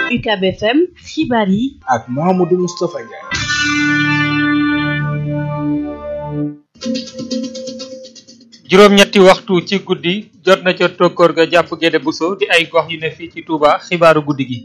UCAB FM xibaar yi ak Mouhamadou Moustapha Ndiaye. juróom-ñetti waxtu ci guddi jot na ca tokkoor ga jàpp Gédé Bousso di ay gox yu ne fii ci Touba xibaaru guddi gi.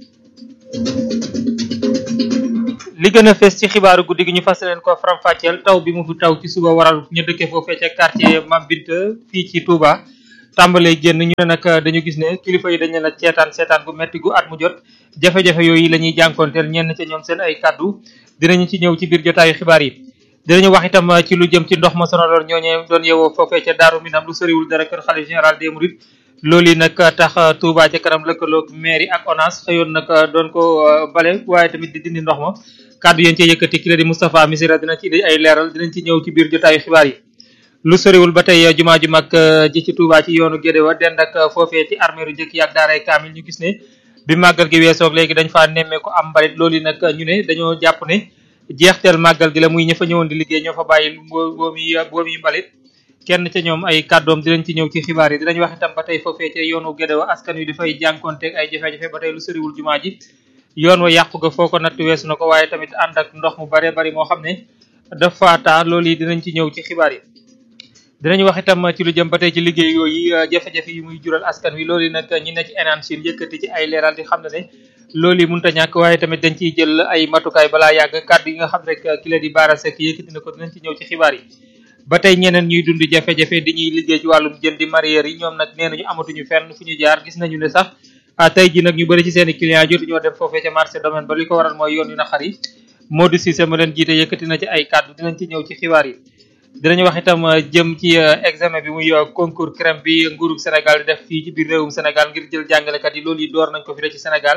li gën a fees ci xibaaru guddi gi ñu fas leen ko faram-fàcceel taw bi mu fi taw ci suba waral ñu dëkkee foofee ca quartier Mame Binta fii ci Touba. tàmbalee génn ñu ne nag dañu gis ne kilifa yi dañ leen a seetaan seetaan gu metti gu at mu jot jafe-jafe yooyu la ñuy jànkoonteel ñenn ca ñoom seen ay kàddu dinañu ci ñëw ci biir jotaayu xibaar yi. dinañu wax itam ci lu jëm ci ndox ma sonaloon ñooñee doon yewoo foofee ca Daaru Minam lu soriwul dara kër xalifa général des Mourides loolu yi nag tax Touba ca kanam lëkkaloog mairie ak ONAS xëyoon nag doon ko bale waaye tamit di dindi ndox ma kàddu yéen cee yëkkati ki la di Moustapha Misira dina ci ay leeral dinañ ci ñëw ci biir jotaayu xibaar yi lu soriwul ba tey jumaa ju mag ji ci Touba ci yoonu Gédé wa dend ak foofee ci armeeru njëkk yi ak daaray kaamil ñu gis ne bi màggal gi weesoog léegi dañ faa nemmeeku am mbalit loolu yi nag ñu ne dañoo jàpp ne jeexteel màggal gi la muy ña fa ñëwoon di liggéey ñoo fa bàyyi boomi boomi mbalit kenn ca ñoom ay kàddoom dinañ ci ñëw ci xibaar yi dinañ wax itam ba tey foofee ca yoonu Gédé wa askan wi dafay jànkonteeg ay jafe-jafe ba tey lu soriwul jumaa ji yoon wa yàqu ga foo ko natt weesu na ko waaye tamit ànd ak ndox mu bare bari moo xam ne dafa taa loolu yi dinañ ci ñëw ci xibaar yi dinañu wax itam ci lu jëm ba tey ci liggéey yooyu jafe-jafe yi muy jural askan wi loolu yi nag ñi ne ci enaan Chine yëkkati ci ay leeral di xam ne ne loolu yi mënut a ñàkk waaye tamit dañ ciy jël ay matukaay balaa yàgg kàddu yi nga xam rek ki la di Bara Seck yëkkati na ko dinañ ci ñëw ci xibaar yi ba tey ñeneen ñuy dund jafe-jafe di ñuy liggéey ci wàllum jën di mareyeur yi ñoom nag nee nañu amatuñu fenn fu ñu jaar gis nañu ne sax tey ji nag ñu bëri ci seen i clients jotu ñoo dem foofee ca marché domaine ba li ko waral mooy yoon yu naqar yi Modou Cissé ma leen jiite yëkkati na ci ay kàddu dinañ ci ñëw ci xibaar yi dinañu wax itam jëm ci examen bi muy concours crème bi nguurug Sénégal di def fii ci biir réewum Sénégal ngir jël jàngalekat yi loolu yi door nañ ko fi ci Sénégal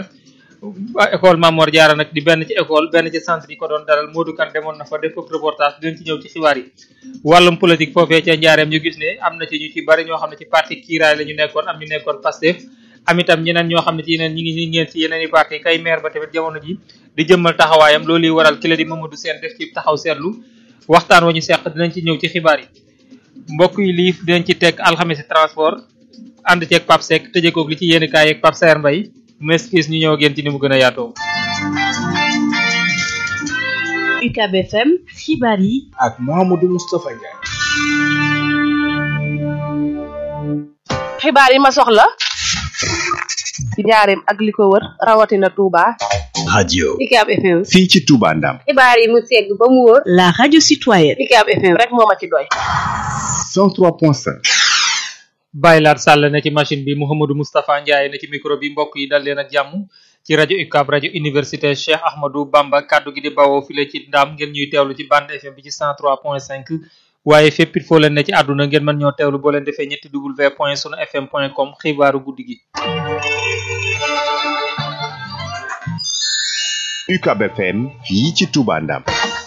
école Mamor Diarra nag di benn ci école benn ci centre yi ko doon dalal Modou Kane demoon na fa def foofu reportage dinañ ci ñëw ci xibaar yi wàllum politique foofee ca njaareem ñu gis ne am na ci ñu ci bari ñoo xam ne ci parti kiiraay la ñu nekkoon am ñu nekkoon Pastef am itam ñeneen ñoo xam ne ci yeneen ñi ngi ngeen ci yeneen i parti kay maire ba tamit jamono ji di jëmmal taxawaayam loolu yi waral ki la di Mamadou Sène def ci taxaw seetlu waxtaan wa ñu seq dinañ ci ñëw ci xibaar yi mbokk yi lii dinañ ci teg alxames transport ànd ceeg Pape Seck tëjee koog li ci yéen kaay yeeg Pape Saer Mbaye meskis ñu ñëw génn ci ni mu gën a yaatoo. UCAB FM xibaar yi ak Mouhamadou Moustapha Ndiaye. xibaar yi ma soxla ci njaareem ak li ko wër rawatina Touba. radio UCAB FM. fii ci Touba Ndam xibaar yi mu segg ba mu wóor. la radio citoyenne UCAB FM rek moo ma ci doy. 103.5 Baye Laat Sall ne ci machine bi Mouhamadou Moustapha Ndiaye ne ci micro bi mbokk yi dal leen ak jàmm ci rajo UCAB rajo université Cheikh Ahmadou Bamba kaddu gi di bawoo file ci ndaam ngeen ñuy teewlu ci bande FM bi ci 103.5 waaye fépp it foo leen ne ci àdduna ngeen mën ñoo teewlu boo leen defee ñetti w point sunu fm point com xibaaru guddi gi. UCAB FM fii ci Touba Ndam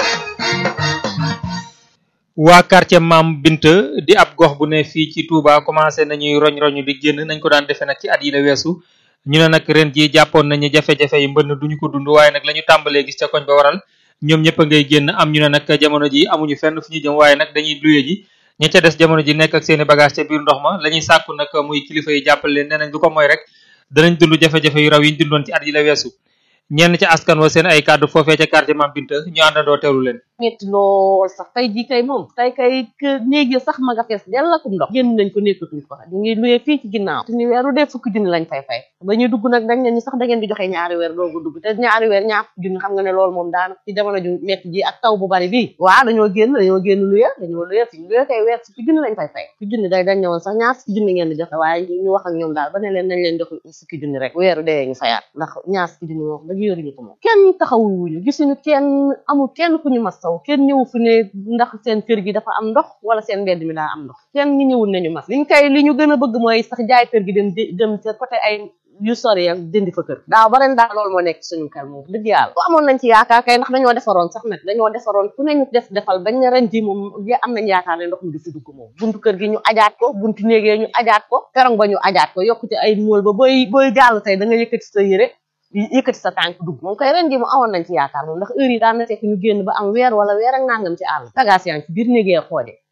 waa quartier Mam Binta di ab gox bu ne fii ci Touba commencé nañuy roñ-roñu di génn nañ ko daan defee nag ci at yi la weesu ñu ne nag ren ji jàppoon nañu jafe-jafe yi mbënn duñu ko dund waaye nag la ñu tàmbalee gis ca koñ ba waral ñoom ñëpp a ngay génn am ñu ne nag jamono ji amuñu fenn fu ñu jëm waaye nag dañuy luye ji ña ca des jamono ji nekk ak seeni bagage ca biir ndox ma la ñuy sàkku nag muy kilifa yi jàppale leen nee nañ lu ko mooy rek danañ dund jafe-jafe yu raw yi ñu dundoon ci at yi la weesu ñenn ca askan wa seen ay kàddu foofee ca quartier Mam Binta ñu àndandoo teewlu leen metti lool sax tey jii kay moom tey kay néeg yi sax ma nga fees dell akum ndox génn nañ ko nekkatuñ ko ñu ngi luyee fii ci ginnaaw te ñu weeru dee fukki junni lañ fay fay ba ñuy dugg nag dañ ne ñu sax da ngeen di joxe ñaari weer doogu dugg te ñaari weer ñaar fukki junni xam nga ne loolu moom daana ci jamono ju metti ji ak taw bu bari bii waaw dañoo génn dañoo génn luye dañoo luye fi ñu luye kay weer fukki junni lañ fay fay fukki junni day dañ ñëwoon sax ñaar fukki junni ngeen di joxe waaye ñu wax ak ñoom daal ba ne leen nañ leen jox fukki junni rek weeru dee ñu fayaat ndax ñaar fukki junni moom dëgg yoruñu ko moom kenn taxawuñu gisuñu kenn amul kenn ku ñu mastaw kenn ñëwu fi ne ndax seen kër gi dafa am ndox wala seen mbedd mi daa am ndox kenn ñi ñëwul nañu mas liñ kay li ñu gën a bëgg mooy sax jaay kër gi dem dem ca côté ay yu sori ak dindi fa kër daaw ba ren daal loolu moo nekk suñu kër moom dëgg yàlla bu amoon nañ ci yaakaar kay ndax dañoo defaroon sax nag dañoo defaroon ku ne ñu def defal bañ ne ren ji moom am nañ yaakaar ne ndox mi du fi dugg moom buntu kër gi ñu ajaat ko buntu néegee ñu ajaat ko perong ba ñu ajaat ko yokkute ay mool ba booy booy jàll tey da nga yëkkati sa yére yëkkati sa tànk dugg moom koy ren ji mu awoon nañ ci yaakaar moom ndax heure yi daan na fekk ñu génn ba am weer wala weer ak nangam ci àll bagage yaa ngi ci biir néegee xoode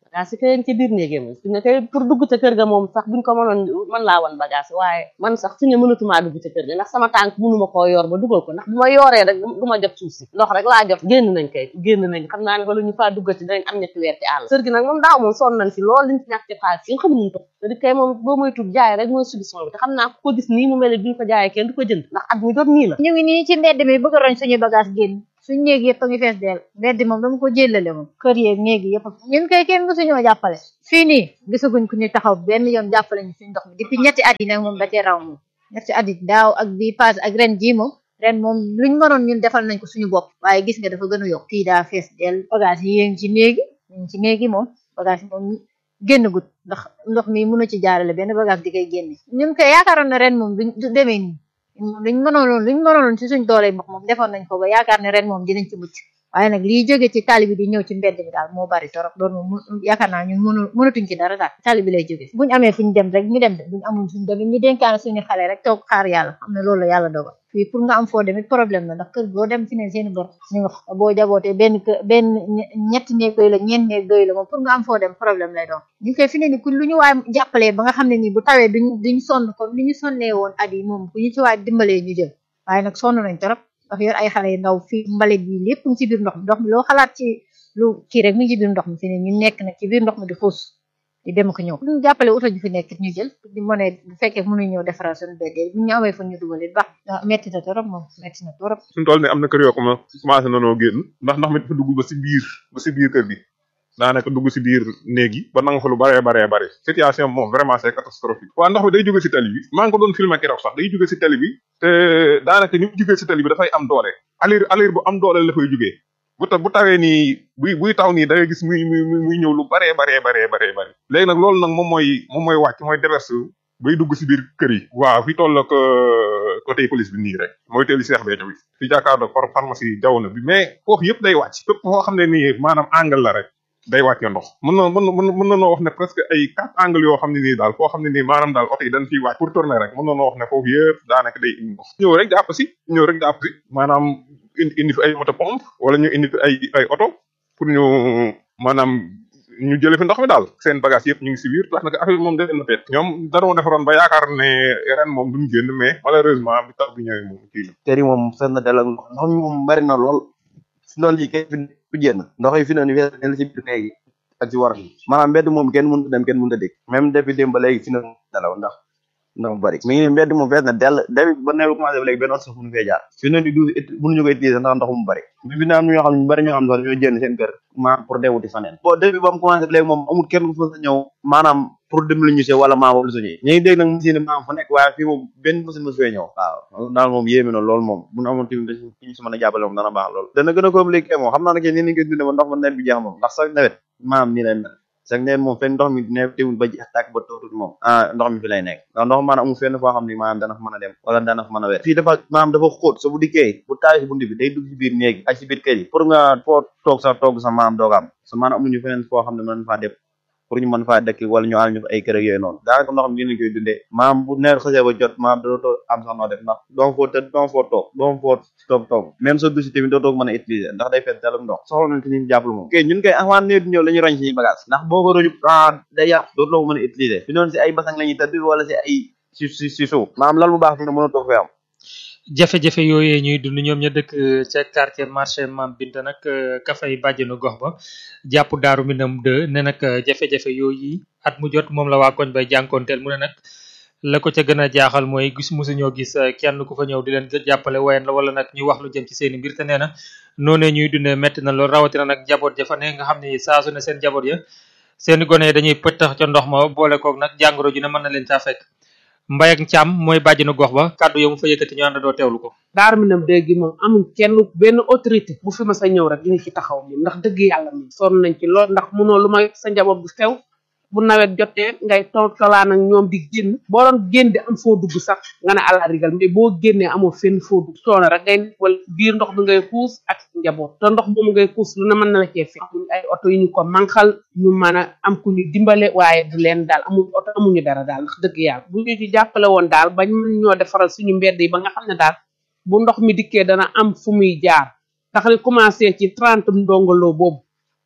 bagage yi kay ci biir néegé moom fi ne kay pour dugg ca kër ga moom sax buñ ko mënoon mën laa wan bagage waaye man sax fi ne mënatumaa dugg ca kër ga ndax sama tànk mënuma koo yor ba dugal ko ndax bu ma yooree rek du ma jot suuf si ndox rek laa jot génn nañ kay génn nañ xam naa ne ba lu ñu faa duggati danañ am ñetti weer ci àll kër gi nag moom daaw moom sonn nañ si lool liñ ci ñàkk ci xaalis yi nga xam nuñ ko te di kay moom boo moy tub jaay rek mooy solution bi te xam naa ku ko gis nii mu mel ne duñ ko jaayee kenn du ko jënd ndax at mu jot nii la ñu ngi nii ci mbedd mi bëgg a roñ suñu bagage génn suñu néeg yëpp a ngi fees dell mbedd moom dama ko jëlale moom kër yeeg néeg yëpp ñun kay kenn mësuñoo jàppale fii nii gisaguñ ku ñu taxaw benn yoon jàppale ñu suñu ndox mi depuis ñetti at yi nag moom da cee raw moom ñetti at yi daaw ak bii passé ak ren jii moom ren moom luñ mënoon ñun defal nañ ko suñu bopp waaye gis nga dafa gën a yokk fii daa fees dell bagage yi yéen ci néegi ñu ci néegi moom bagage yi moom génn gut ndax ndox mi mënu ci jaarale benn bagage di koy génne ñun koy yaakaaroon na ren moom du demee nii luñ mënoon luñ mënoon ci suñ doole ndox moom defoon nañ ko ba yaakaar ne ren moom dinañ ci mucc waaye nag liy jóge ci tali bi di ñëw ci mbedd bi daal moo bari torop loolu moom yaakaar naa ñun mënu mënatuñ ci dara daal tali bi lay jóge buñ amee fuñ dem rek ñu dem de buñ amul fuñ dem ñu dénkaane suñu xale rek toog xaar yàlla xam ne loolu la yàlla dogal fii pour nga am foo demit problème la ndax kër boo dem fi ne seeni bor ñu nga fa boo jabootee benn kër benn ñetti néeg doy la ñeent néeg doy la moom pour nga am foo dem problème lay doon ñu koy fi ne ni ku lu ñu waay jàppalee ba nga xam ne nii bu tawee duñ duñ sonn comme ni ñu sonnee woon at yi moom ku ñu ci waay dimbalee ñu jël waaye nag sonn nañ torop ndax yor ay xale yu ndaw fii mbalit bi lépp ngi ci biir ndox mi ndox mi loo xalaat ci lu kii rek mu ngi ci biir ndox mi fi ne ñu nekk nag ci biir ndox mi di xuus di dem ko ñëw ñu jàppale uta ñu fi nekk ñu jël di mën a bu fekkee mënuñ ñëw defaral suñu béddee bu ñu amee fa ñu dugal it baax metti na torop moom metti na torop suñu tool ne am na kër yoo xam ne commencé nanoo génn ndax ndox mi dafa dugg ba si biir ba si biir kër gi daanaka dugg si biir néeg yi ba nanga fa lu baree baree bare situation moom vraiment c'est catastrophique waaw ndox mi day jóge si tali bi maa ngi ko doon filmer keroog sax day jóge si tali bi te daanaka ni mu jógee si tali bi dafay am doole alir alir bu am doole la fay jógee bu ta bu tawee nii buy buy taw nii da ngay gis muy muy muy ñëw lu baree baree baree baree bëri léegi nag loolu nag moom mooy moom mooy wàcc mooy déverse bay dugg si biir kër yi waaw fi toll ak côté police bi nii rek mooy teeli Cheikh Béthio bi fi jàkkaarloo for pharmacie jaww na bi mais foofu yëpp day wàcc fépp foo xam ne nii maanaam angle la rek day wàcce ndox mën na mën na mën na noo wax ne presque ay quatre angles yoo xam ne nii daal foo xam ne nii maanaam daal oto yi dañ fiy wàcc pour tourner rek mën na noo wax ne foofu yëpp daanaka day indi ndox ñëw rek jàpp si ñëw rek jàpp si maanaam indi indi fi ay moto pompe wala ñu indi fi ay ay oto pour ñu maanaam ñu jële fi ndox mi daal seen bagage yëpp ñu ngi si biir tax nag affaire bi moom def na peet ñoom dañoo defaroon ba yaakaar ne ren moom duñ génn mais malheureusement bi taw bi ñëwee moom kii la kër yi moom fees na del ak ndox ndox mi moom bari na lool si loolu lii kay fi ku génn ndox yi fi noonu fees na si biir néegi ak ci war maanaam mbedd moom kenn mënut a dem kenn mënut a dégg même depuis démb ba léegi fi na dalaw ndax ndax mu bari mi ngi nii mbedd moom fees na dell depuis ba neew commencé ba léegi benn oto sax mënu fee jaar fi ne di duus mënuñu koy utiliser ndax ndox mu bari bi fi ne am ñoo xam ne ñu bari ñoo xam ne sax dañoo génn seen kër maanaam pour dem wuti faneen bon depuis ba mu commencé ba léegi moom amul kenn ku fa sa ñëw maanaam pour dem lu ñu see wala maa wala suñu ñu ngi dégg nag machine maam fu nekk waaye fii moom benn machine mosu fee ñëw waaw daal moom yéeme na loolu moom bu ñu amoon tamit dañ ñu si mën a jàppale moom dana baax loolu dana gën a compliqué moom xam naa ne ke nii nañ koy dundee ba ndox ma nawet bi jeex moom ndax sax nawet maam nii lay mel sax neen moom fenn ndox mi ne teewul ba jeex tàkk ba tootul moom ah ndox mi fi lay nekk ndax ndox maanaam amul fenn foo xam ne maanaam dana fa mën a dem wala dana fa mën a wér fii dafa maanaam dafa xóot sa bu dikkee bu tawee si bunt bi day dugg si biir néeg ak si biir kër yi pour nga foo toog sa toog sa maanaam dooga am sa maanaam amuñu feneen foo xam ne mën faa dem pour ñu mën faa dëkk wala ñu am ñu ay kër ak yooyu noonu daanaka ndox mi dinañ koy dundee maam bu nawet xasee ba jot maam dootoo am sax noo def ndax doom foo tëdd doom foo toog doom foo toog toog même sa douche tamit dootoo mën a utiliser ndax day fees dalum ndox soxla nañ ci ñu jàppale moom ok ñun koy avant nawet di ñëw la ñuy roñ suñuy bagage ndax boo ko roñu ah day yàq dootoo ko mën a utiliser fi noonu si ay basang la ñuy tëdd wala si ay si si si suuf maam lal bu baax fi ne mën a toog fee am jafe-jafe yooyee ñuy dund ñoom ña dëkk ca quartier marché Mam Binta nag ka fay bàjjenu gox ba jàpp daaru minam de ne nag jafe-jafe yooyu at mu jot moom la waa koñ bay jànkoonteel mu ne nag la ko ca gën a jaaxal mooy gis mosuñoo gis kenn ku fa ñëw di leen jàppale wayen la wala nag ñu wax lu jëm ci seeni mbir te nee na noonee ñuy dundee metti na lool rawatina nag jaboot ja fa ne nga xam ne saa su ne seen jaboot ya seeni gone yi dañuy pëttax ca ndox ma boole koog nag jàngoro ji ne mën na leen caa fekk mbay ak Thiam mooy bàjjenu gox ba kàddu yo mu fa yëkkati ñu ànd doo teewlu ko daar mi nam dégg moom amuñ kenn benn autorité bu fi ma sa ñëw rek dina ci taxaw moom ndax dëgg yàlla moom sonn nañ ci lool ndax munoo lu may sa njaboot bu sew bu nawet jotee ngay toltolaan ak ñoom di génn boo doon génn di am foo dugg sax nga ne àla rigal mais boo génnee amoo fenn foo dugg coono rek ngay wala biir ndox bi ngay xuus ak njaboot te ndox moomu ngay xuus lu ne mën na la cee fekk amuñ ay oto yu ñu ko manqal ñu mën a am ku ñu dimbale waaye du leen daal amuñ oto amuñu dara daal ndax dëgg yàlla bu ñu ci jàppale woon daal bañ mën ñoo defaral suñu mbedd yi ba nga xam ne daal bu ndox mi dikkee dana am fu muy jaar tax li commencé ci trente ndongoloo boobu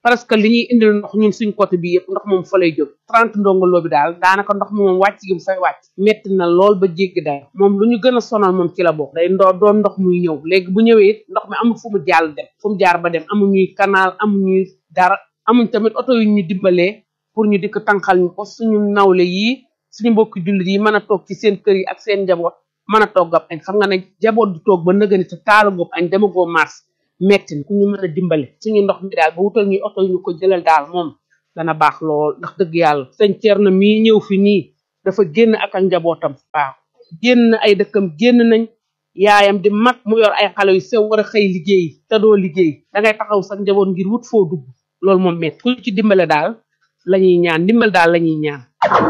parce que li ñuy indil ndox ñun suñ côté bi yëpp ndox moom fa lay jóg trente ndongoloo bi daal daanaka ndox mi moom wàcc gi mu fay wàcc metti na lool ba jéggi day moom lu ñu gën a sonal moom ci la bokk day ndoo doon ndox muy ñëw léegi bu ñëwee it ndox mi amul fu mu jàll dem fu mu jaar ba dem amuñuy canal amuñuy dara amuñ tamit oto yu ñu dimbalee pour ñu dikk tànqal ñu ko suñu nawle yii suñu mbokki jullit yi mën a toog ci seen kër yi ak seen njaboot mën a togg ab añ xam nga ne jaboot du toog ba nëgëni te taalagoob añ dama goo mars metti na ku ñu mën a dimbale suñu ndox mi daal ba wutal ñuy oto yu ñu ko jëlal daal moom dana baax lool ndax dëgg yàlla sëñ Thierno mii ñëw fi nii dafa génn ak ak njabootam waaw génn ay dëkkam génn nañ yaayam di mag mu yor ay xale yu sew war a xëy liggéey te doo liggéey dangay taxaw sax njaboot ngir wut foo dugg loolu moom metti ku ci dimbale daal lañuy ñaan dimbal daal lañuy ñaan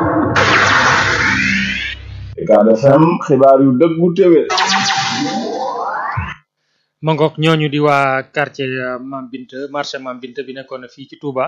Ucab FM xibaar yu dëggu téwé ma ngoog ñooñu di waa quartier Mam Binte marché Mam Binte bi nekkoon fii ci Touba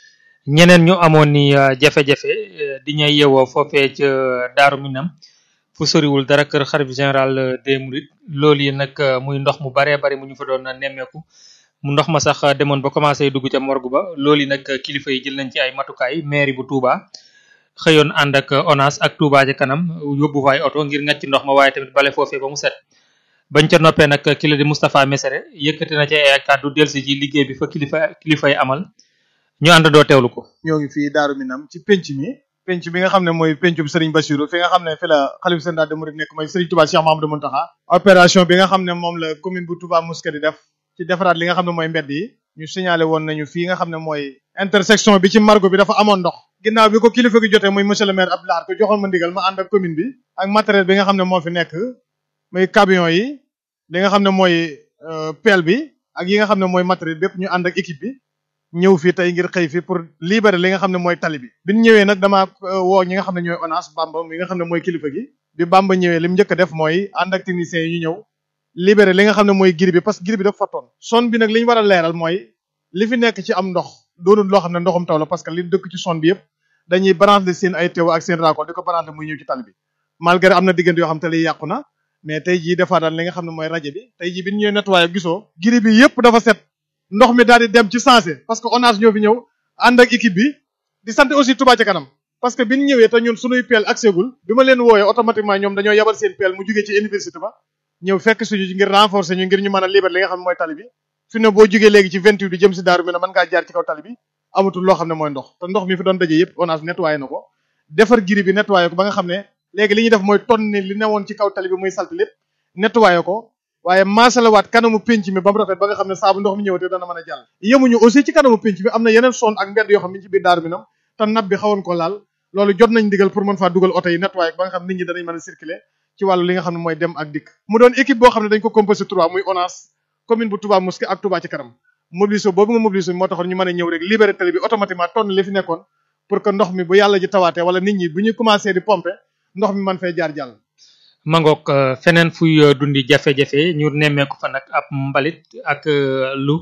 ñeneen ñu amoon ni jafe-jafe di ñay yewoo foofee ca Daaru Minam fu soriwul dara kër xarit général des Mourides loolu yi nag muy ndox mu baree bari mu ñu fa doon nemmeeku mu ndox ma sax demoon ba commencé dugg ca morgue ba loolu yi nag kilifa yi jël nañ ci ay matukaay mairie bu Touba xëyoon ànd ak ONAS ak Touba ca kanam yóbbu fa ay oto ngir ngacc ndox ma waaye tamit bale foofee ba mu set bañ ca noppee nag kila di Moustapha Messere yëkkati na ci ay kàddu delsi ci liggéey bi fa kilifa kilifa yi amal ñu àndandoo teewlu ko. ñoo ngi fii Daaru Minam ci penc mi penc bi nga xam ne mooy pencum Serigne Bassirou fi nga xam ne fi la xalif général des mourides nekk mooy Serigne Touba Cheikh Mahamadou Mountakha opération bi nga xam ne moom la commune bu Touba Mosquée di def ci defaraat li nga xam ne mooy mbedd yi ñu signalé woon nañu fii nga xam ne mooy intersection bi ci margo bi dafa amoon ndox ginnaaw bi ko kilifa gi jotee muy monsieur le maire Abdou Lahad ko joxoon ma ndigal ma ànd ak commune bi ak matériel bi nga xam ne moo fi nekk muy camion yi li nga xam ne mooy pelle bi ak yi nga xam ne mooy matériel bépp ñu ànd ak équipe bi ñëw fii tey ngir xëy fi pour libérer li nga xam ne mooy tali bi bi ñu ñëwee nag dama woo ñi nga xam ne ñooy ONAS Bamba mi nga xam ne mooy kilifa gi bi Bamba ñëwee li mu njëkk a def mooy ànd ak techniciens yi ñu ñëw libérer li nga xam ne mooy giri bi parce que giri bi dafa fattoon son bi nag li ñu war a leeral mooy li fi nekk ci am ndox doonul loo xam ne ndoxum taw la parce que li dëkk ci son bi yëpp dañuy branché seen ay teew ak seen raakool di ko branché muy ñëw ci tali bi malgré am na diggante yoo xam te li yàqu na mais tey jii defaa daal li nga xam ne mooy rajo bi tey jii bi ñu ñëwee nettoyé gisoo giri bi yëpp dafa set ndox mi daal di dem ci sensé parce que ONAS ñoo fi ñëw ànd ak équipe bi di sant aussi Touba ca kanam parce que bi ñu ñëwee te ñun suñuy peel accès gul bi ma leen wooyee automatiquement ñoom dañoo yabal seen peel mu jugee ci université ba ñëw fekk suñu ngir renforcer ñu ngir ñu mën a libérer li nga xam ne mooy tali bi fi ne boo jugee léegi ci 28 di jëm si daaru mi ne mën ngaa jaar ci kaw tali bi amatul loo xam ne mooy ndox te ndox mi fi doon daje yëpp ONAS nettoyé na ko defar giri bi nettoyé ko ba nga xam ne léegi li ñuy def mooy tonni li newoon ci kaw tali bi muy salte lépp nettoyé ko waaye maasalawaat kanamu penc mi ba mu rafet ba nga xam ne saabu ndox mi ñëwatee dana mën a jàll yemuñu aussi ci kanamu penc mi am na yeneen son ak mbedd yoo xam ne ci biir daaru minam te nab bi xawoon ko laal loolu jot nañ digal pour mën faa dugal oto yi nettoyé ba nga xam nit ñi danañ mën a circuler ci wàllu li nga xam ne mooy dem ak dikk mu doon équipe boo xam ne dañ ko composé trois muy ONAS commune bu Touba Mosquée ak Touba ci kanam mobilisé boobu nga mobilisé moo taxoon ñu mën a ñëw rek libéré tali bi automatiquement tonn li fi nekkoon pour que ndox mi bu yàlla ji tawaatee wala nit ñi bu ñuy commencé di pomper ndox mi mën fay jaar jàll mangook feneen fuy dundi jafe-jafe ñu nemmeeku fa nag ab mbalit ak lu